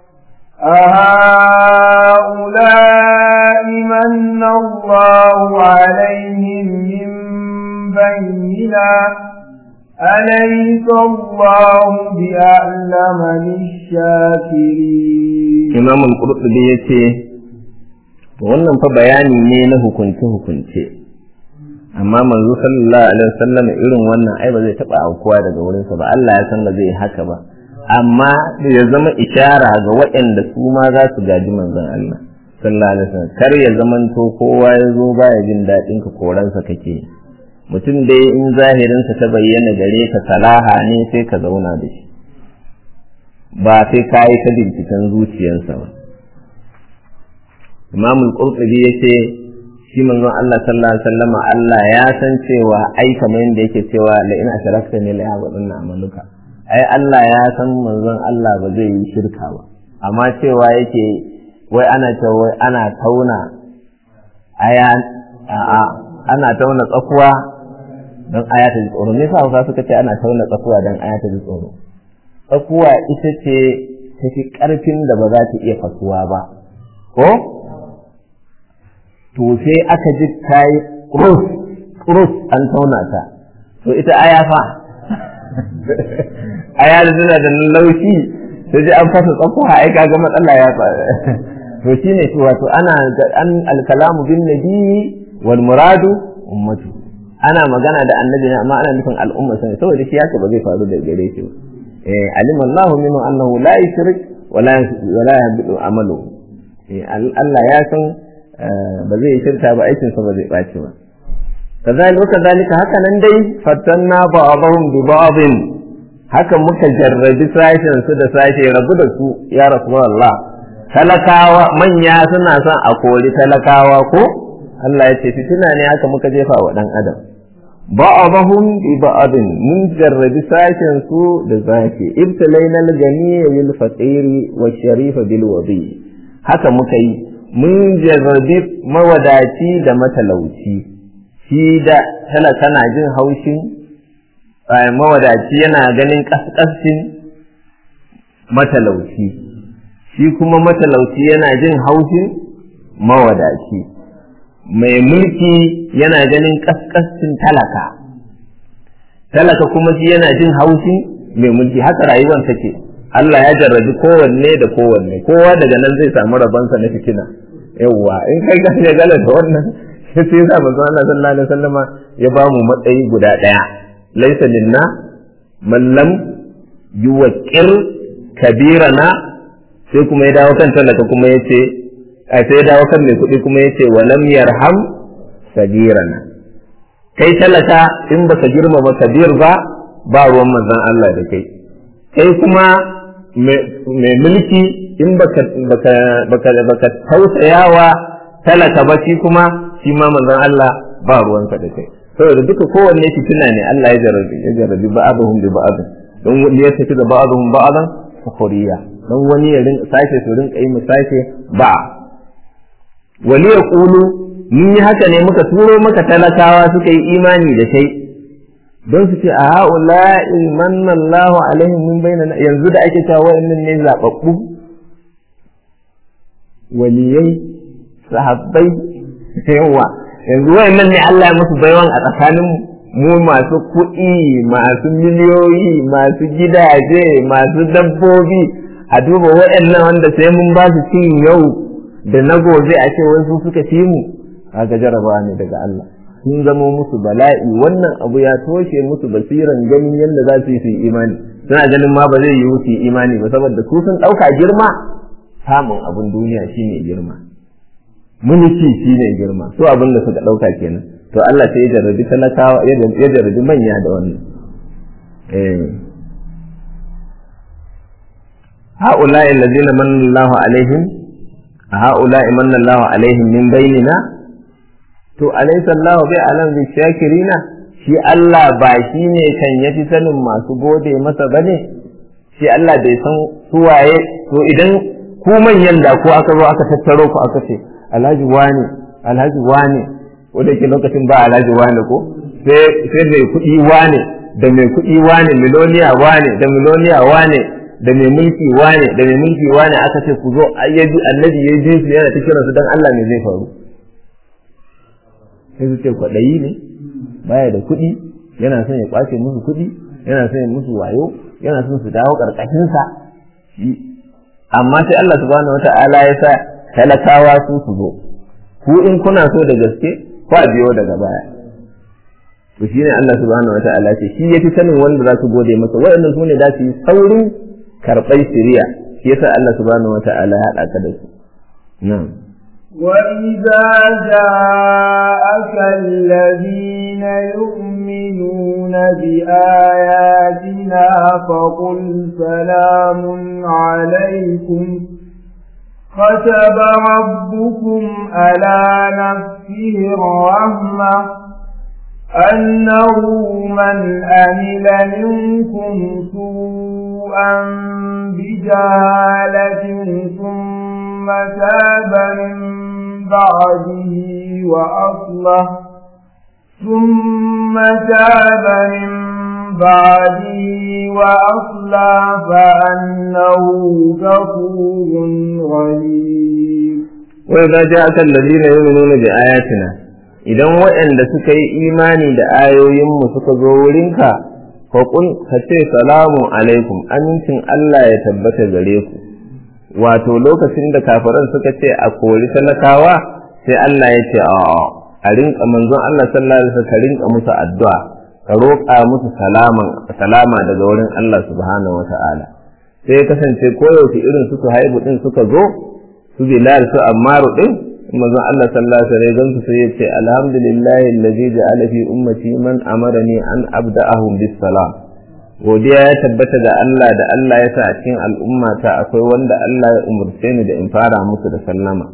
أهؤلاء من الله عليهم من بيننا أليس الله بأعلم بالشاكرين إمام القرطبي يتي wannan fa bayani ne na hukunce-hukunce amma manzo sallallahu alaihi wasallam irin wannan ai ba zai taba aukuwa daga wurinsa ba Allah ya san ba zai haka ba amma ya zama ishara ga waɗanda su ma za su gaji manzon Allah sallallahu alaihi wasallam kar ya zamanto kowa ya zo baya jin daɗin ka koransa kake mutum dai in zahirinsa ta bayyana gare ka salaha ne sai ka zauna da shi ba sai ka yi ta binciken zuciyarsa ba imamul qurtubi yace shi manzon Allah sallallahu alaihi wasallam Allah ya san cewa ai kamar yadda yake cewa la in asharakta ne la yahbatunna amaluka ai Allah ya san manzon Allah ba zai yi shirka ba amma cewa yake wai ana cewa wai ana tauna aya a'a ana tauna tsakuwa don aya ta ji tsoro me yasa Hausa suka ce ana tauna tsakuwa don aya ta ji tsoro tsakuwa ita ce tafi karfin da ba za ta iya fasuwa ba ko to sai aka ji ta yi kurus kurus an tauna ta to ita aya fa aya da tana da laushi sai ji an fasa tsakuwa ai kaga matsala ya faru to shine to wato ana an alkalamu bin nabi wal muradu ummatu ana magana da annabi ne amma ana nufin al'umma sai saboda shi haka ba zai faru da gare shi ba eh alim Allah minhu annahu la yushrik wa la wala yahbidu amalu Allah ya san ba zai shirka ba aikin sa ba zai baci ba kazalika kazalika haka nan dai fatanna ba'dhum bi ba'dhin haka muka jarrabi sashen su da sashe rabu da su ya rasulullah talakawa manya suna son a kori talakawa ko Allah ya ce fitina ne haka muka jefa wa dan adam ba'dhum bi ba'dhin mun jarrabi sashen su da sashe ibtalaina al-ghaniy bil faqiri wa sharifa bil wadi haka muka yi mun jarrabi mawadaci da matalauci shi da talaka na jin haushin mawadaci yana ganin kaskascin matalauci shi kuma matalauci yana jin haushin mawadaci mai mulki yana ganin kaskascin talaka talaka kuma shi yana jin haushin mai mulki haka rayuwar take Allah ya jarrabi kowanne da kowanne kowa daga nan zai samu rabansa na fitina yawwa in kai ga ne gala da wannan sai sai sa manzo Allah sallallahu alaihi wasallama ya ba mu matsayi guda daya laysa minna man lam yuwaqqir kabirana sai kuma ya dawo kan talaka kuma yace a sai ya dawo kan mai kuɗi kuma yace wa lam yarham sagirana kai talaka in baka girmama kabir ba ba ruwan manzon Allah da kai kai kuma mai mulki in baka baka baka baka tausayawa talaka ba shi kuma shi ma manzon Allah ba ruwansa da kai saboda duka kowanne fitina ne Allah ya jarabi ya jarabi ba'dhum bi ba'd don wani ya tafi da ba'dhum ba'dan fakhuriya don wani ya rinka sake su rinka yi sake ba wali ya kulu mun yi haka ne muka turo maka talakawa suka yi imani da kai don su ce a ha'ula ilman Allahu alaihim min bainana yanzu da ake cewa wa'annan ne zababbu waliyai sahabbai yawa yanzu wa'annan ne Allah ya musu baiwan a tsakanin mu masu kuɗi masu miliyoyi masu gidaje masu dabbobi a duba wa'annan wanda sai mun ba su cin yau da na gobe a ce wasu suka ci mu kaga jarabawa ne daga Allah sun zamo musu bala'i wannan abu ya toshe musu basiran ganin yadda za su yi su yi imani suna ganin ma ba zai yi su yi imani ba saboda su sun ɗauka girma samun abin duniya shine girma mulki shine girma su abin da suka ɗauka kenan to Allah sai ya jarrabi talakawa ya jarrabi manya da wannan eh هؤلاء الذين من الله عليهم هؤلاء من الله عليهم من بيننا to alaysa Allah bi alam bi shakirina shi Allah ba shi ne kan yafi sanin masu gode masa bane shi Allah bai san suwaye to idan ku manyan da ko aka zo aka tattaro ku aka ce alhaji wani alhaji wani wanda ke lokacin ba alhaji wani ko sai sai mai kuɗi wani da mai kuɗi wani miloniya wani da miloniya wani da mai mulki wane da mai mulki wane aka ce ku zo ayyaji annabi ya ji su yana ta kiransu dan Allah ne zai faru sai su ce kwaɗayi ne baya da kuɗi yana son ya kwace musu kuɗi yana son ya musu wayo yana son su dawo ƙarƙashinsa amma sai Allah subhanahu wata'ala ya sa talakawa su su zo ku in kuna so da gaske ku a biyo daga baya to shine Allah subhanahu wata'ala ce shi yafi sanin wanda za su gode masa waɗannan su ne za su yi saurin karɓar shiriya shi yasa Allah subhanahu wata'ala ya haɗa ka da su na'am وإذا جاءك الذين يؤمنون بآياتنا فقل سلام عليكم كتب ربكم على نفسه الرحمة أنه من أمل منكم سوءا بجهالة ثم تاب من بعده وأصلح ثم تاب من بعده وأصلح فأنه غفور رحيم وإذا جاءك الذين يؤمنون بآياتنا idan waɗanda suka yi imani da ayoyinmu suka zo wurinka faƙul ka ce salamu alaikum amincin Allah ya tabbata gare ku wato lokacin da kafiran suka ce a kori talakawa sai Allah ya ce a a rinka manzon Allah sallallahu alaihi wasallam ka rinka musu addu'a ka roƙa musu salama daga wurin Allah subhanahu wata'ala sai ya kasance koyaushe irin su haibu din suka zo su bilal su ammaru din manzon Allah sallallahu alaihi wasallam sai ya ce alhamdulillahi allazi ja'ala fi ummati man amarani an abda'ahum bis salam godiya ya tabbata da Allah da Allah ya sa a cikin al'ummata akwai wanda Allah ya umurce ni da in fara musu da sallama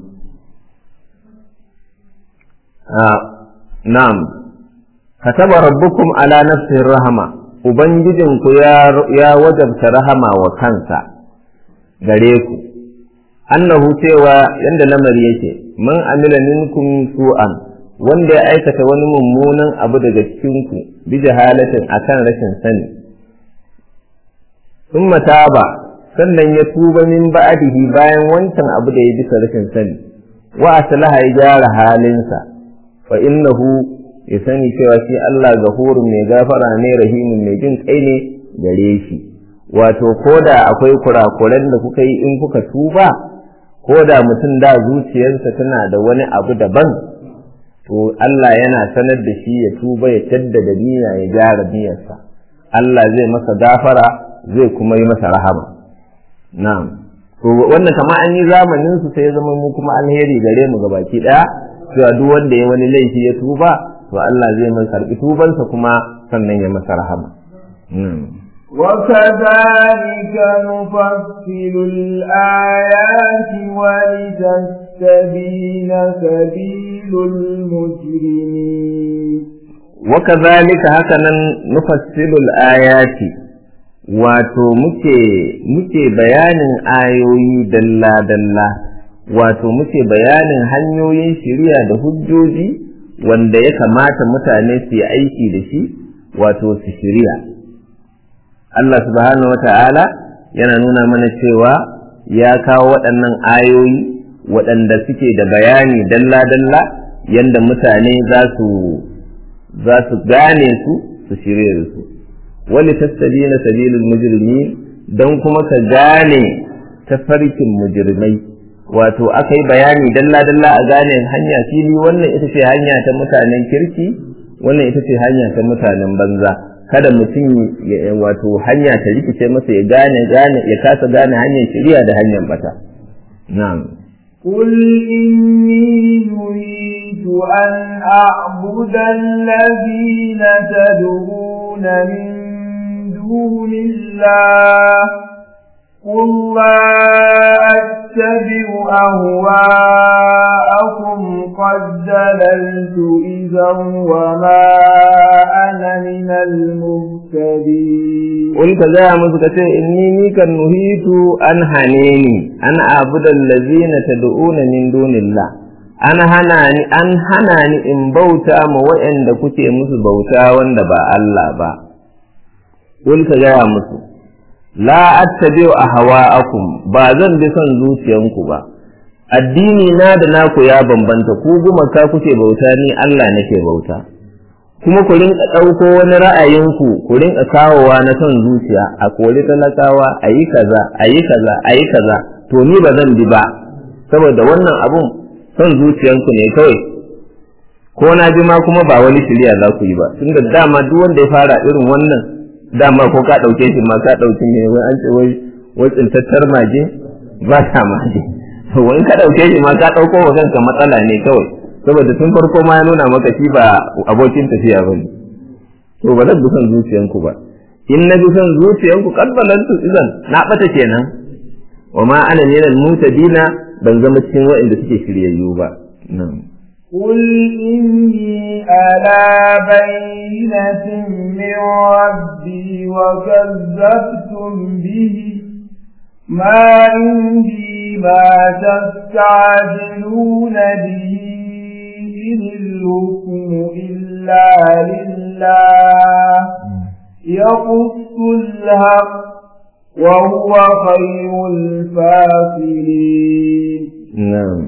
na'am kataba rabbukum ala nafsihi rahama ubangijinku ya wajabta rahama wa kansa gare ku annahu cewa yanda lamari yake man amila minkum su'an wanda ya aikata wani mummunan abu daga cikinku bi jahalatin akan rashin sani thumma taba sannan ya tuba min ba'dihi bayan wancan abu da ya bisa rashin sani wa aslaha ya gyara halinsa fa innahu ya sani cewa shi Allah gafurun mai gafara ne rahimun mai jin kai ne gare shi wato koda akwai kurakuran da kuka yi in kuka tuba koda mutum da zuciyarsa tana da wani abu daban to Allah yana sanar da shi ya tuba ya jaddada niyya ya gyara niyyarsa Allah zai masa gafara zai kuma yi masa rahama na'am to wannan kama an yi zamanin su sai ya zama mu kuma alheri gare mu gabaki daya cewa duk wanda ya wani laifi ya tuba to Allah zai mai karbi tubansa kuma sannan ya masa rahama وكذلك نفصل الآيات ولتستبين سبيل المجرمين وكذلك هكذا نفصل الآيات wato muke muke bayanin ayoyi dalla-dalla wato muke bayanin hanyoyin shiriya da hujjoji wanda ya kamata mutane su yi aiki da shi wato su shiriya Allah subhanahu wata'ala yana nuna mana cewa ya kawo waɗannan ayoyi waɗanda suke da bayani dalla-dalla yadda mutane za su za su gane su su shirye da su wani tastabina sabilul mujrimin don kuma ka gane tafarkin mujrimai wato aka yi bayani dalla-dalla a gane hanya fili wannan ita ce hanya ta mutanen kirki wannan ita ce hanya ta mutanen banza kada mutum wato hanya ta rikice masa ya gane gane ya kasa gane hanyar shirya da hanyar bata na'am قل إني نريد أن أعبد الذين تدعون من دون الله قل لا أتبع أهواءكم قد دللت إذا وما أنا من المهتدين قل كذا مسكتي إني ميكا نهيت أن هنيني أن أعبد الذين تدعون من دون الله an hana ni an hana ni in bauta ma waɗanda kuke musu bauta wanda ba Allah ba kul ka gaya musu la attabi'u ahwa'akum ba zan bi son zuciyanku ba addini na da naku ya bambanta ku gumaka kuke bauta ni Allah nake bauta kuma ku rinka ɗauko wani ra'ayinku ku rinka kawowa na son zuciya a koli talakawa a yi kaza a yi kaza a yi kaza to ni ba zan bi ba saboda wannan abun son zuciyanku ne kawai ko na ji ma kuma ba wani shirya za ku yi ba tunda dama duk wanda ya fara irin wannan dama ko ka ɗauke shi ma ka ɗauki ne wai an ce wai wai tsintattar mage ba ta mage wani ka ɗauke shi ma ka ɗauko wa kanka matsala ne kawai saboda tun farko ma ya nuna maka shi ba abokin tafiya ba ne to ba zan bi son zuciyanku ba in na bi son zuciyanku kadbalantu idan na ɓata kenan wa ma ana minal mutadina ban zama cikin waɗanda suke shiryayyu ba nan قل إني على بينة من ربي وكذبتم به ما عندي ما تستعجلون به إن الحكم إلا لله يقص الحق وهو خير الفاصلين نعم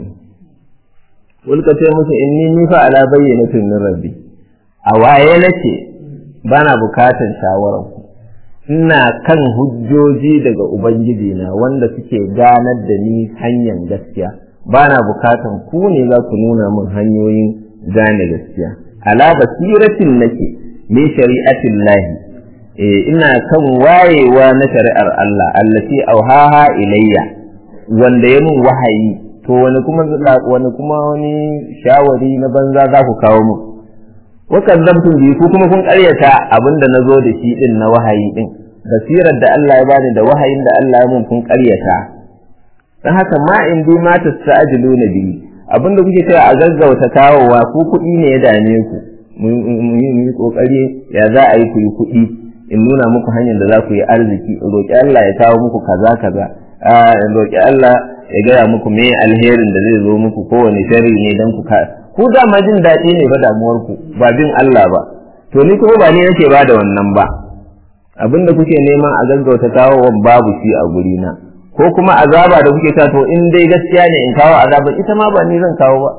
Wulka ce musu inni ni fa ala bayyanatin min rabbi a waye nake bana bukatan shawarar ku ina kan hujjoji daga ubangiji na wanda suke ganar da ni hanyar gaskiya bana bukatan ku ne za ku nuna min hanyoyin gane gaskiya ala basiratin nake min shari'atin lahi eh ina kan wayewa na shari'ar Allah allati auhaha ilayya wanda ya min wahayi to wani kuma wani kuma wani shawari na banza za ku kawo mu wakan zamtun biyu ko kuma kun karyata abinda na zo da shi din na wahayi din basirar da Allah ya bani da wahayin da Allah ya mun kun karyata dan haka ma in bi ma tasta'jilu na biyu abinda kuke cewa a gaggauta kawowa ku kuɗi ne ya dame ku mu yi kokari ya za a yi ku yi kuɗi in nuna muku hanyar da za ku yi arziki in roƙi Allah ya kawo muku kaza kaza in roƙi Allah ya gaya muku me alherin da zai zo muku kowane sharri ne dan ku ku dama jin daɗi ne ba damuwar ku ba bin Allah ba to ni kuma ba ni nake ba da wannan ba abinda kuke neman a gaggauta kawo babu shi a guri na ko kuma azaba da kuke ta to in dai gaskiya ne in kawo azaba ita ma ba ni zan kawo ba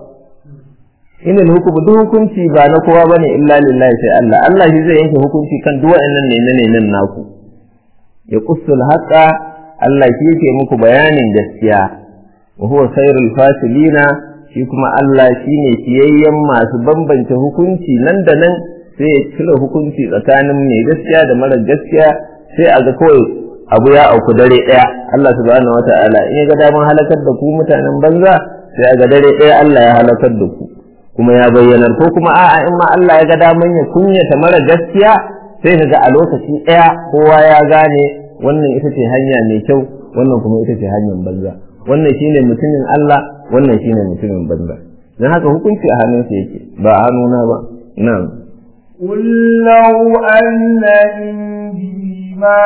inal hukumu duk hukunci ba na kowa bane illa lillahi sai Allah Allah shi zai yanke hukunci kan duk wa'annan ne ne nan naku ya qussul haqa Allah shi yake muku bayanin gaskiya wa huwa khairul fasilina shi kuma Allah shine fiyayyen masu bambance hukunci nan da nan sai ya cire hukunci tsakanin mai gaskiya da mara gaskiya sai a ga kawai abu ya auku dare daya Allah subhanahu wata'ala in ya ga daman halakar da ku mutanen banza sai a ga dare daya Allah ya halakar da ku kuma ya bayyanar ko kuma a'a in ma Allah ya ga daman ya kunyata mara gaskiya sai ka ga a lokaci daya kowa ya gane wannan ita ce hanya mai kyau wannan kuma ita ce hanyar banza wannan shine mutumin Allah wannan shine mutumin banza dan haka hukunci a hannunsa yake ba a hannuna ba nan قل لو أن عندي ما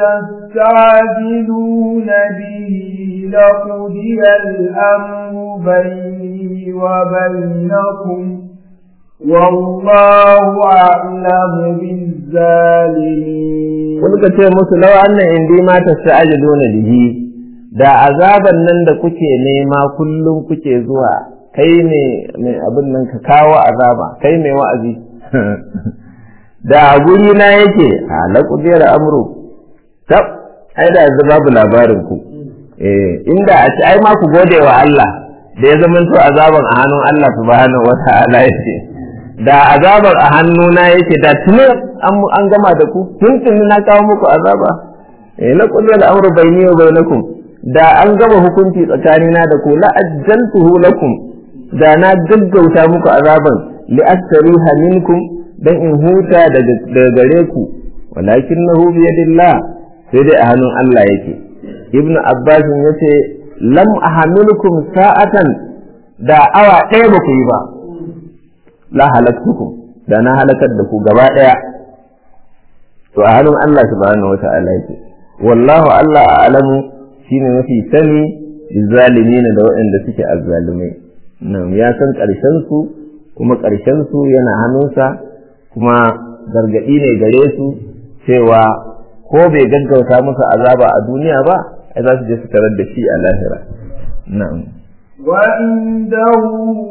تستعجلون به لقضي الأمر بيني وبينكم والله أعلم بالظالمين wani ka ce musu lawa annan indi ma ta sa'ajiluna bihi da azaban nan da kuke nema kullum kuke zuwa kai ne mai abin nan ka kawo azaba kai mai wa'azi da a guri na yake ala kudiyar amru tab ai da yanzu babu labarin ku eh inda a ci ai ma ku gode wa Allah da ya zama to azaban a hannun Allah subhanahu wata'ala yake da azabar a hannuna yake da tuni an gama da ku tun tuni na kawo muku azaba eh la kudiyar amru bayni wa bainakum da an gama hukunci tsakanina da ku la ajjaltuhu lakum da na gaggauta muku azaban li astariha minkum dan in huta daga gare ku walakinahu bi yadillah sai dai a hannun Allah yake ibnu abbas yace lam ahamilukum sa'atan da awa ɗaya ba ku yi ba la halaktukum da na halakar da ku gaba ɗaya to a hannun Allah subhanahu wata'ala yake wallahu Allah a'lamu shine mafi sani bizzalimina da waɗanda suke azzalumai nan ya san ƙarshen su kuma ƙarshen su yana hannunsa kuma gargaɗi ne gare su cewa ko bai gaggauta musu azaba a duniya ba ai za su je su tarar da shi a lahira na'am وعنده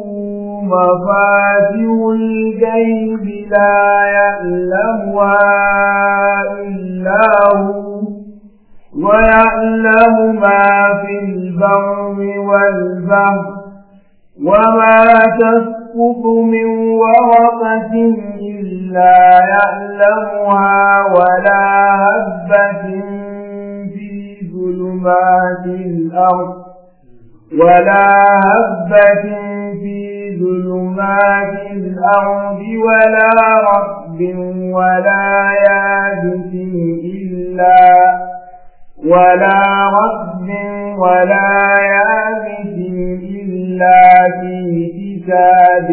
مفاتيح الغيب لا يعلمها إلا هو ويعلم ما في البر والبحر وما تسقط من ورقة إلا يعلمها ولا هبة في ظلمات الأرض ولا هبة في ظلمات الأرض ولا رب ولا يابس إلا ولا رب ولا يابس إلا في كتاب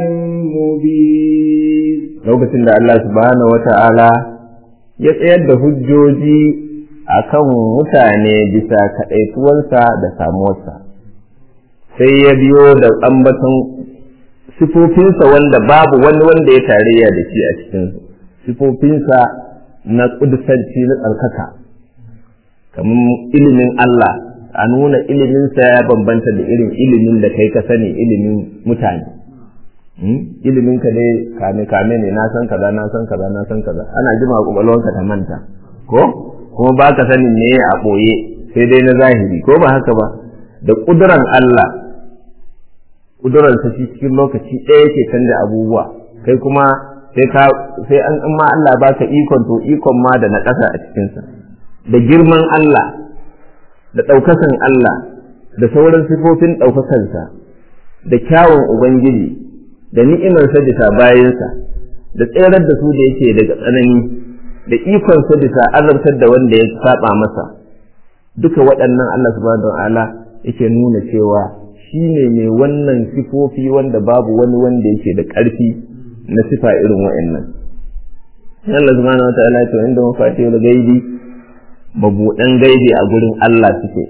مبين lokacin da Allah subhanahu wata'ala ya tsayar da hujjoji akan mutane bisa kaɗaituwansa da samuwarsa sai ya biyo da ambaton sifofinsa wanda babu wani wanda ya tarayya da shi a cikinsu sifofinsa na ƙudusanci na tsarkaka kamar ilimin Allah a nuna iliminsa ya bambanta da irin ilimin da kai ka sani ilimin mutane ilimin ka dai kame kame ne na san kaza na san kaza na san kaza ana jima kwakwalwanka ta manta ko kuma ba ka sanin me a ɓoye sai dai na zahiri ko ba haka ba da ƙuduran Allah ƙudurarsa shi cikin lokaci ɗaya yake canza abubuwa kai kuma sai ka sai an ma Allah baka ikon to ikon ma da na ƙasa a cikinsa da girman Allah da ɗaukakan Allah da sauran sifofin ɗaukakansa da kyawun Ubangiji da ni'imarsa bisa bayansa da tserar da su da yake daga tsanani da ikonsa bisa azabtar da wanda ya saba masa duka waɗannan Allah subhanahu wa ta'ala yake nuna cewa shi ne mai wannan sifofi wanda babu wani wanda yake da ƙarfi na sifa irin wa'annan Allah subhanahu wa ta'ala to inda mafatihul gaibi mabuɗan gaibi a gurin Allah suke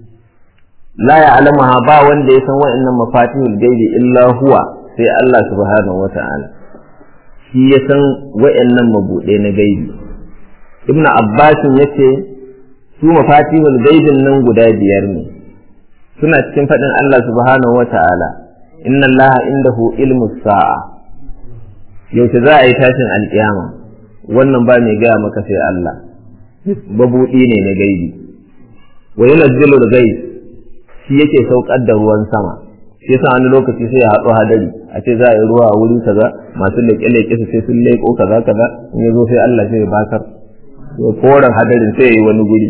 la ya'lamuha ba wanda ya san wa'annan mafatihul gaibi illa huwa sai Allah subhanahu wa ta'ala shi ya san wa'annan mabuɗe na gaibi ibnu abbasin yace su mafatihul gaibin nan guda biyar ne suna cikin faɗin Allah subhanahu wa ta'ala inna Allah indahu ilmu sa'a yaushe za a yi tashin alƙiyama wannan ba mai gaya maka sai Allah babuɗi ne na gaibi wa yunazzilu gaib shi yake saukar da ruwan sama shi yasa wani lokaci sai ya haɗu hadari a ce za a yi ruwa a wuri kaza masu leƙe-leƙe su sai sun leƙo kaza kaza in ya zo sai Allah sai ya bakar ya koren hadarin sai ya yi wani guri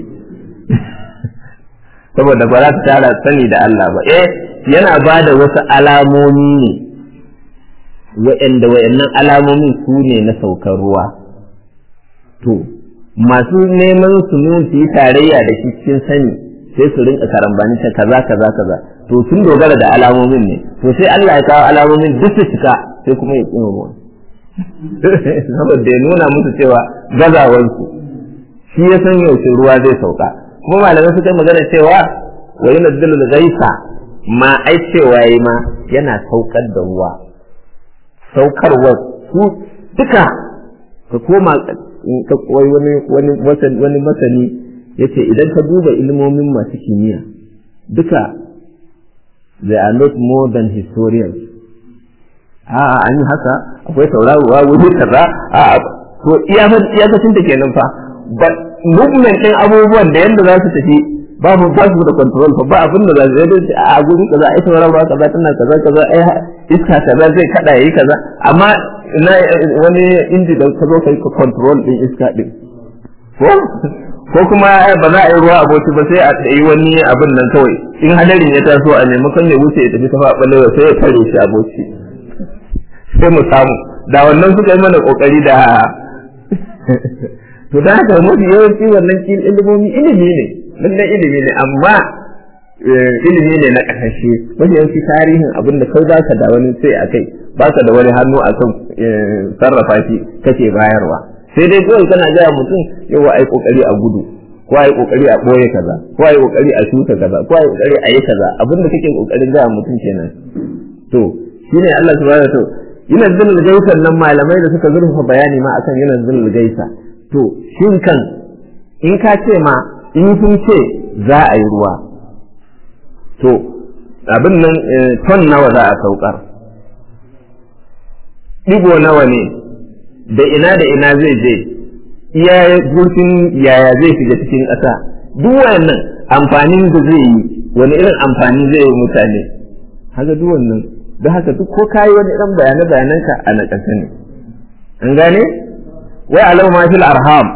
saboda ba za ta tara sani da Allah ba eh yana ba da wasu alamomi ne wa'anda wa'annan alamomin su ne na saukar ruwa to masu neman su nun su yi tarayya da shi cikin sani sai su rinka karambani ta kaza kaza kaza to sun dogara da alamomin ne to sai Allah ya kawo alamomin duk su cika sai kuma ya tsino ruwan saboda ya nuna musu cewa gazawarsu shi ya san yaushe ruwa zai sauka kuma malamai suka magana cewa wa yana dalil gaisa ma ai cewa yi ma yana saukar da ruwa saukarwa su duka ka koma ka koyi wani wani wani masani yace idan ka duba ilmomin masu kimiyya duka they are not more than historians a'a an yi haka akwai tauraruwa wuri kaza a'a to iyakacin ta kenan fa but movement ɗin abubuwan da yadda za su tafi babu ba su da control fa ba abin da za su yi a guri kaza ai tauraruwa kaza tana kaza kaza ai iska kaza zai kada yayi kaza amma ina wani inji da ka zo kai control ɗin iska ɗin ko ko kuma ba za a yi ruwa aboki ba sai a yi wani abin nan kawai in hadarin ya taso a maimakon ya wuce ya tafi ta faɓalewa sai ya tare shi aboki sai mu samu da wannan suka yi mana kokari da to da haka mafi yawanci wannan ilimomi ilimi ne lallai ilimi ne amma ilimi ne na ƙasashe mafi yawanci tarihin abin da kai ba ka da wani sai a kai ba ka da wani hannu a kan sarrafa shi kake bayarwa sai dai kawai kana gaya mutum yawa ai kokari a gudu ko ai kokari a boye kaza ko ai kokari a shuka kaza ko ai kokari a yi kaza abin da kake kokarin gaya mutum kenan to shine Allah subhanahu wa ta'ala yana zulul gaisa nan malamai da suka zurfa bayani ma akan yana zulul gaisa to shin kan in ka ce ma in sun ce za a yi ruwa to abin nan ton nawa za a saukar ɗigo nawa ne da ina da ina zai je iya zurfin yaya zai shiga cikin ƙasa duk wannan amfanin da zai yi wani irin amfani zai yi mutane haka duk wannan da haka duk ko kayi wani irin bayane bayananka a na ƙasa ne an gane wai alau ma fil arham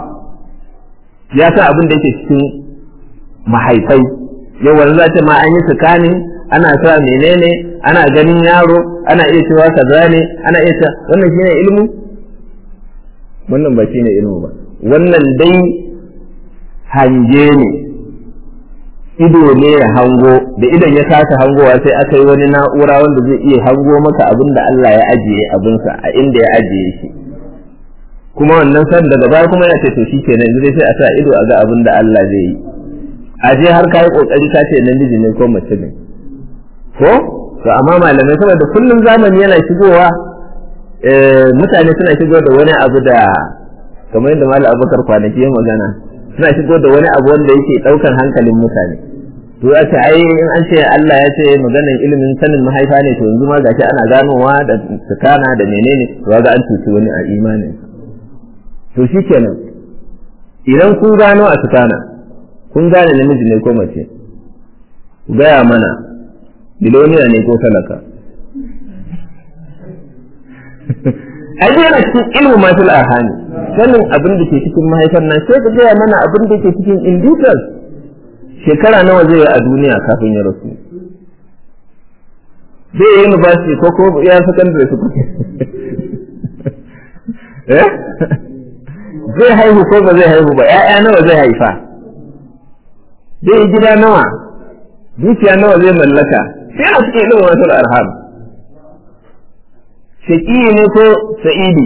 ya sa abin da yake cikin mahaifai yau wani za ta ma an yi tsakanin ana sa menene ana ganin yaro ana iya cewa kaza ne ana iya cewa wannan shine ilmu wannan ba shine ilmu ba wannan dai hange ne ido ne ya hango da idan ya kasa hangowa sai aka yi wani na'ura wanda zai iya hango maka abin da Allah ya ajiye abinsa a inda ya ajiye shi kuma wannan san daga baya kuma ya ce to shikenan yanzu sai a sa ido a ga abin da Allah zai yi a je har kai kokari ka ce namiji ne ko mace ne ko to amma malamai saboda kullum zamani yana shigowa mutane suna shigo da wani abu da kamar yadda malam abubakar kwanaki ya magana suna shigo da wani abu wanda yake daukan hankalin mutane to ya ce ai in an ce Allah ya ce maganar ilimin sanin mahaifa ne to yanzu ma gashi ana ganowa da tsakana da menene to ga an tuci wani a imanin to shikenan idan kun gano a tsakana kun gane namiji ne ko mace ku gaya mana biloniya ne ko talaka ai yana cikin ilmu masu arhani sanin abin da ke cikin mahaifar nan sai ka gaya mana abin da ke cikin in details shekara nawa zai yi a duniya kafin ya rasu zai yi university ko ko ya secondary su eh zai haihu ko ba zai haihu ba ƴaƴa nawa zai haifa zai yi gida nawa dukiya nawa zai mallaka sai a cikin ilimin wasu arham shaƙi ne ko sa'idi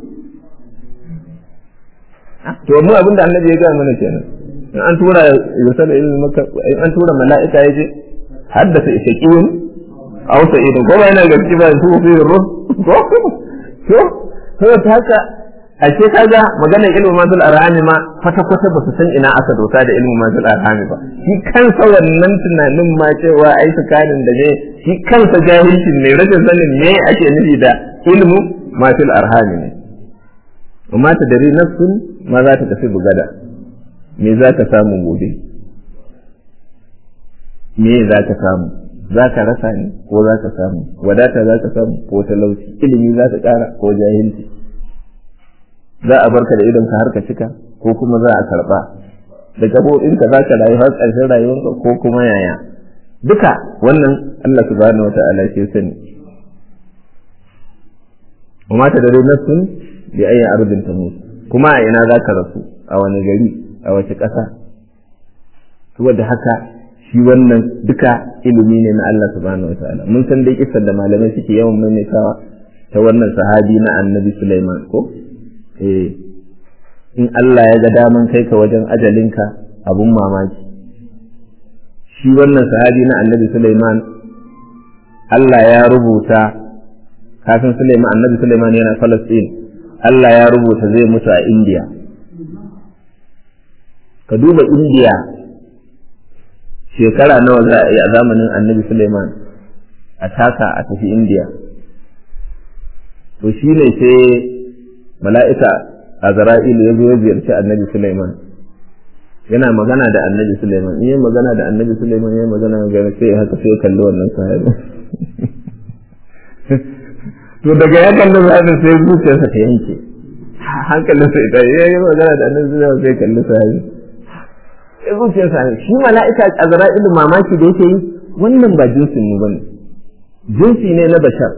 to mu abin da annabi ya gaya mana kenan in an tura yusuf ilmi maka in an tura mala'ika yaje haddasa shaqiyun aw sa'idun ko ba yana gaske ba su fi ruh ko to to ta haka ashe kaga maganar ilmu mazul arhami ma kwata kwata ba su san ina aka dosa da ilmu mazul arhami ba shi kansa wannan tunanin ma cewa ai tsakanin da ne shi kansa jahilcin ne rashin sanin me ake nufi da ilmu mazul arhami ne amma ta dari nafsun ma za ta tafi bugada me za ka samu gobe me za ka samu za ka rasa ne ko za ka samu wadata za ka samu ko talauci ilimi za ka kara ko jahilci za a barka da idonka har ka cika ko kuma za a karba da gaɓoɓinka za ka rayu har ƙarshen rayuwarka ko kuma yaya duka wannan Allah subhanahu wa ta'ala ke sani وما تدري نفس بأي أرض تموت kuma a ina za ka rasu a wani gari a wace ƙasa saboda haka shi wannan duka ilimi ne na Allah subhanahu wataala mun san dai kisar da malamai suke yawan maimaitawa ta wannan sahabi na annabi Sulaiman ko eh in Allah ya ga daman kai ka wajen ajalinka abun mamaki shi wannan sahabi na annabi Sulaiman Allah ya rubuta kafin Sulaiman annabi Sulaiman yana Falastin Allah ya rubuta zai mutu a Indiya. Ka duba Indiya shekara nawa za a yi a zamanin annabi Suleiman a taka a tafi Indiya. To shi ne sai mala'ika Azra'ilu ya zo ya ziyarci annabi Suleiman. Yana magana da annabi Suleiman, in yi magana da annabi Suleiman ya magana gani sai haka sai kalli wannan sahabi. to daga ya kalli sahabin sai zuciyarsa ta yanke hankalinsa ita ya yi magana da annabi zuwa sai kalli sahabi sai zuciyarsa shi mala'ika azra'ilu mamaki da yake yi wannan ba jinsin mu bane jinsi ne na bashar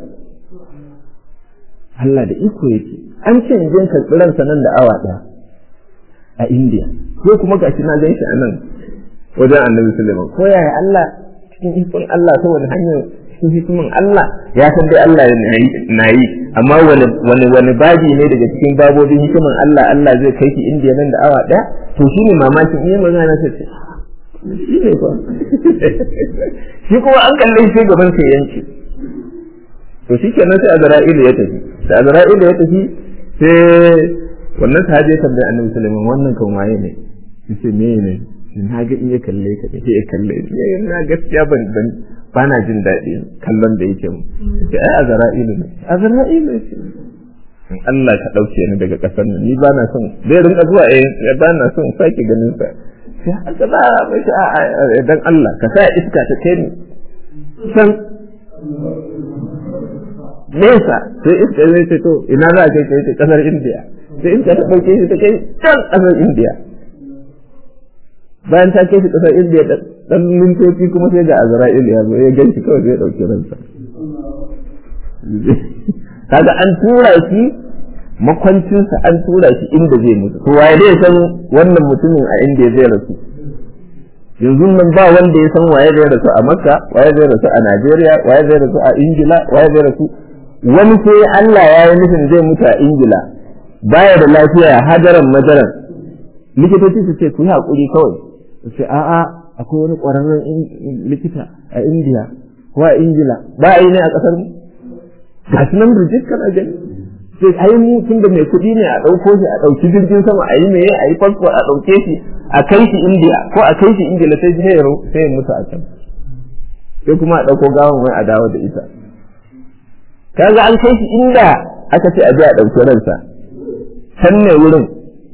Allah da iko yake an ce in jin karɓi ransa nan da awa ɗaya a India ko kuma gashi na gan shi a nan wajen annabi Suleiman ko yaya Allah cikin ikon Allah ta wani hanyar cikin hikimin Allah ya san dai Allah na yi amma wani wani wani babi ne daga cikin babobin hikimin Allah Allah zai kai shi indiya nan da awa ɗaya to shi ne mamakin iya magana ta ce shi ne fa shi kuma an kalle shi gaban sai yanki to shi kenan sai Azra'ilu ya tafi da Azra'ilu ya tafi sai wannan sahabi ya tambaye Annabi Sulaiman wannan kan waye ne yace me ne na ga in ya kalle ka sai ya kalle na gaskiya ban ban ba na jin daɗi kallon da yake mu sai ai azra'ilu ne azra'ilu ce in Allah ka ɗauke ni daga ƙasar nan ni ba na son zai rinka zuwa eh ba na son sake ganin sa sai aka ba mai a dan Allah ka sa iska ta kai ni san nesa sai iska zai ce to ina za ka kai ta ƙasar Indiya sai iska ta ɗauke shi ta kai can ƙasar Indiya bayan ta kai shi ƙasar Indiya dan mintoci kuma sai ga Azra'il ya zo ya ganshi kawai sai ya dauki ransa kaga an tura shi makwancinsa an tura shi inda zai mutu to waye zai san wannan mutumin a inda zai rasu yanzu nan ba wanda ya san waye zai rasu a Makka waye zai rasu a Najeriya waye zai rasu a Ingila waye zai rasu wani sai Allah ya yi nufin zai mutu a Ingila baya da lafiya hajaran majaran likitoci su ce ku yi haƙuri kawai su ce a'a akwai wani ƙwararren likita a Indiya ko a Ingila ba a yi ne a ƙasar mu ga su nan rijik kana gani sai ai mu tun da mai kuɗi ne a ɗauko shi a ɗauki jirgin sama a yi meye a yi fasfo a ɗauke shi a kai shi Indiya ko a kai shi Ingila sai sai ya sai ya mutu a can sai kuma a ɗauko gawan wai a dawo da ita kaga an kai shi inda aka ce a je a ɗauki ransa can ne wurin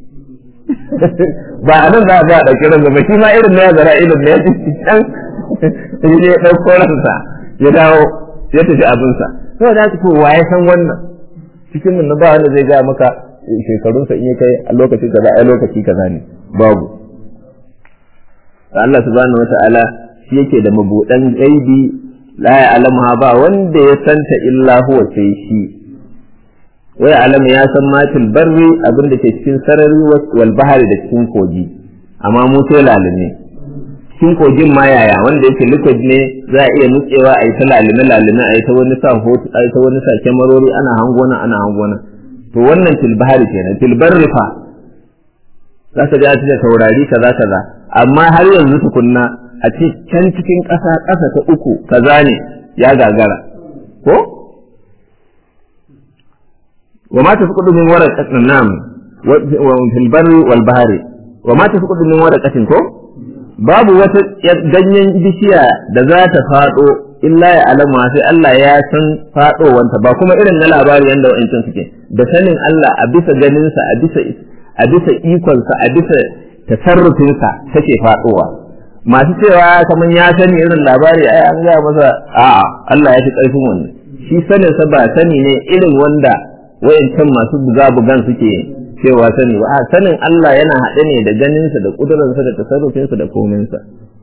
ba a nan za a a ɗauki ransa ba shi ma irin na ya zara irin na ya ci can sai ya ɗauko ransa ya dawo ya tafi abinsa sai da haka wa ya san wannan cikin mun ba wanda zai gaya maka shekarunsa in ya kai a lokaci kaza a lokaci kaza ne babu Allah subhanahu wata'ala shi yake da mabudan gaibi la ya'lamuha ba wanda ya santa illa huwa sai shi wai alam ya san matil barri abin da ke cikin sarari wal bahari da cikin kogi amma mu sai lalume cikin kogin ma yaya wanda yake liquid ne za a iya nutsewa a yi ta lalime lalime a yi ta wani sa hoto a yi ta wani sa kyamarori ana hangona ana hangona to wannan tilbahari kenan tilbarri fa za ka ga da taurari kaza kaza amma har yanzu tukunna a ce can cikin ƙasa ƙasa ta uku kaza ne ya gagara ko wa ma tafqudu min waraqatin nam wa fil barri wal bahri wa ma tafqudu min waraqatin ko babu wata ganyen bishiya da za ta faɗo illa ya alama sai Allah ya san faɗowanta ba kuma irin na labari yanda wa'ancan suke da sanin Allah a bisa ganinsa a bisa a bisa ikonsa a bisa tasarrufinsa take faɗowa masu cewa kamar ya sani irin labari ai an gaya masa a'a Allah ya fi ƙarfin wannan shi sanin sa ba sani ne irin wanda wayancan masu buga bugan suke cewa sani ba a sanin Allah yana haɗe ne da ganinsa da ƙudurarsa da tasarrufinsa da kominsa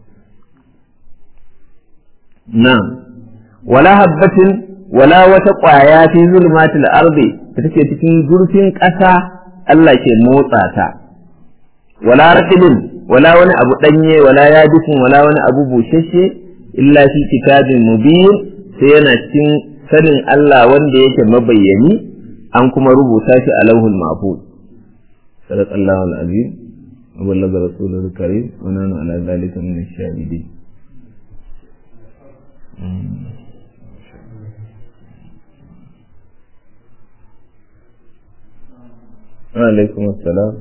na wala habbatin wala wata ƙwaya fi zulmatil ardi da take cikin zurfin ƙasa Allah ke motsa ta wala raqibin wala wani abu danye wala yabisin wala wani abu bushashe illa fi kitabin mubin sai yana cikin sanin Allah wanda yake mabayyani an kuma rubuta shi a lauhul mahfuz صدق الله العظيم وبلغ رسوله الكريم ونحن على ذلك من الشاهدين وعليكم السلام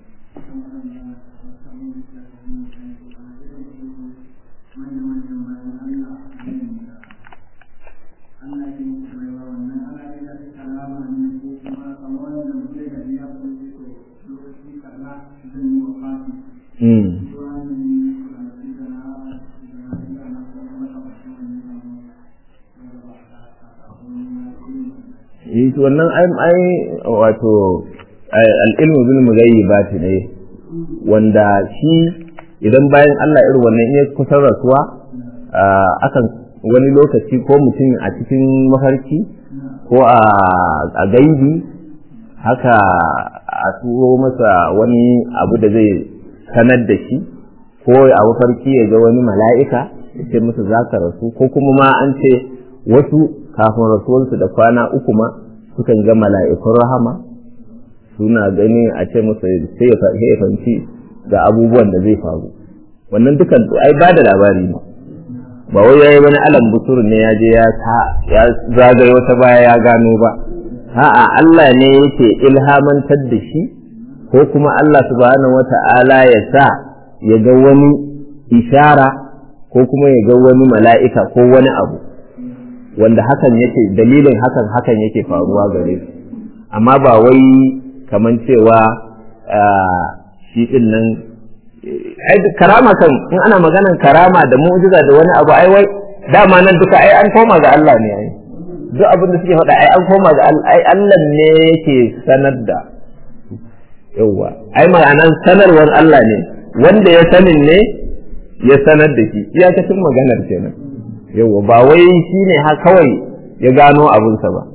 yi wannan ai wato al'ilmu bil mughayyibati ne wanda shi idan bayan Allah irin wannan ya kusan rasuwa akan wani lokaci ko mutum a cikin mafarki ko a gaibi haka a turo masa wani abu da zai sanar da shi ko a mafarki ya ga wani mala'ika ya ce masa za ka rasu ko kuma ma an ce wasu kafin rasuwarsu da kwana uku ma sukan ga mala'ikun rahama suna gani a ce masa sai ya fahimci ga abubuwan da zai faru wannan dukan ai ba da labari ne ba wai yayi wani alam busur ne ya je ya ya zagaye wata baya ya gano ba a'a Allah ne yake ilhamantar da shi ko kuma Allah subhanahu wata'ala ya sa ya ga wani ishara ko kuma ya ga wani mala'ika ko wani abu wanda hakan yake dalilin hakan hakan yake faruwa gare su amma ba wai kaman cewa shi din nan ai karama kan in ana maganan karama da mu'jiza da wani abu ai wai dama nan duka ai an koma ga Allah ne ai duk abin da suke faɗa ai an koma ga Allah ai Allah ne yake sanar da yawa ai ma'anan sanarwar Allah ne wanda ya sanin ne ya sanar da shi iyakacin maganar kenan yawa ba wai shi ne ha kawai ya gano abinsa ba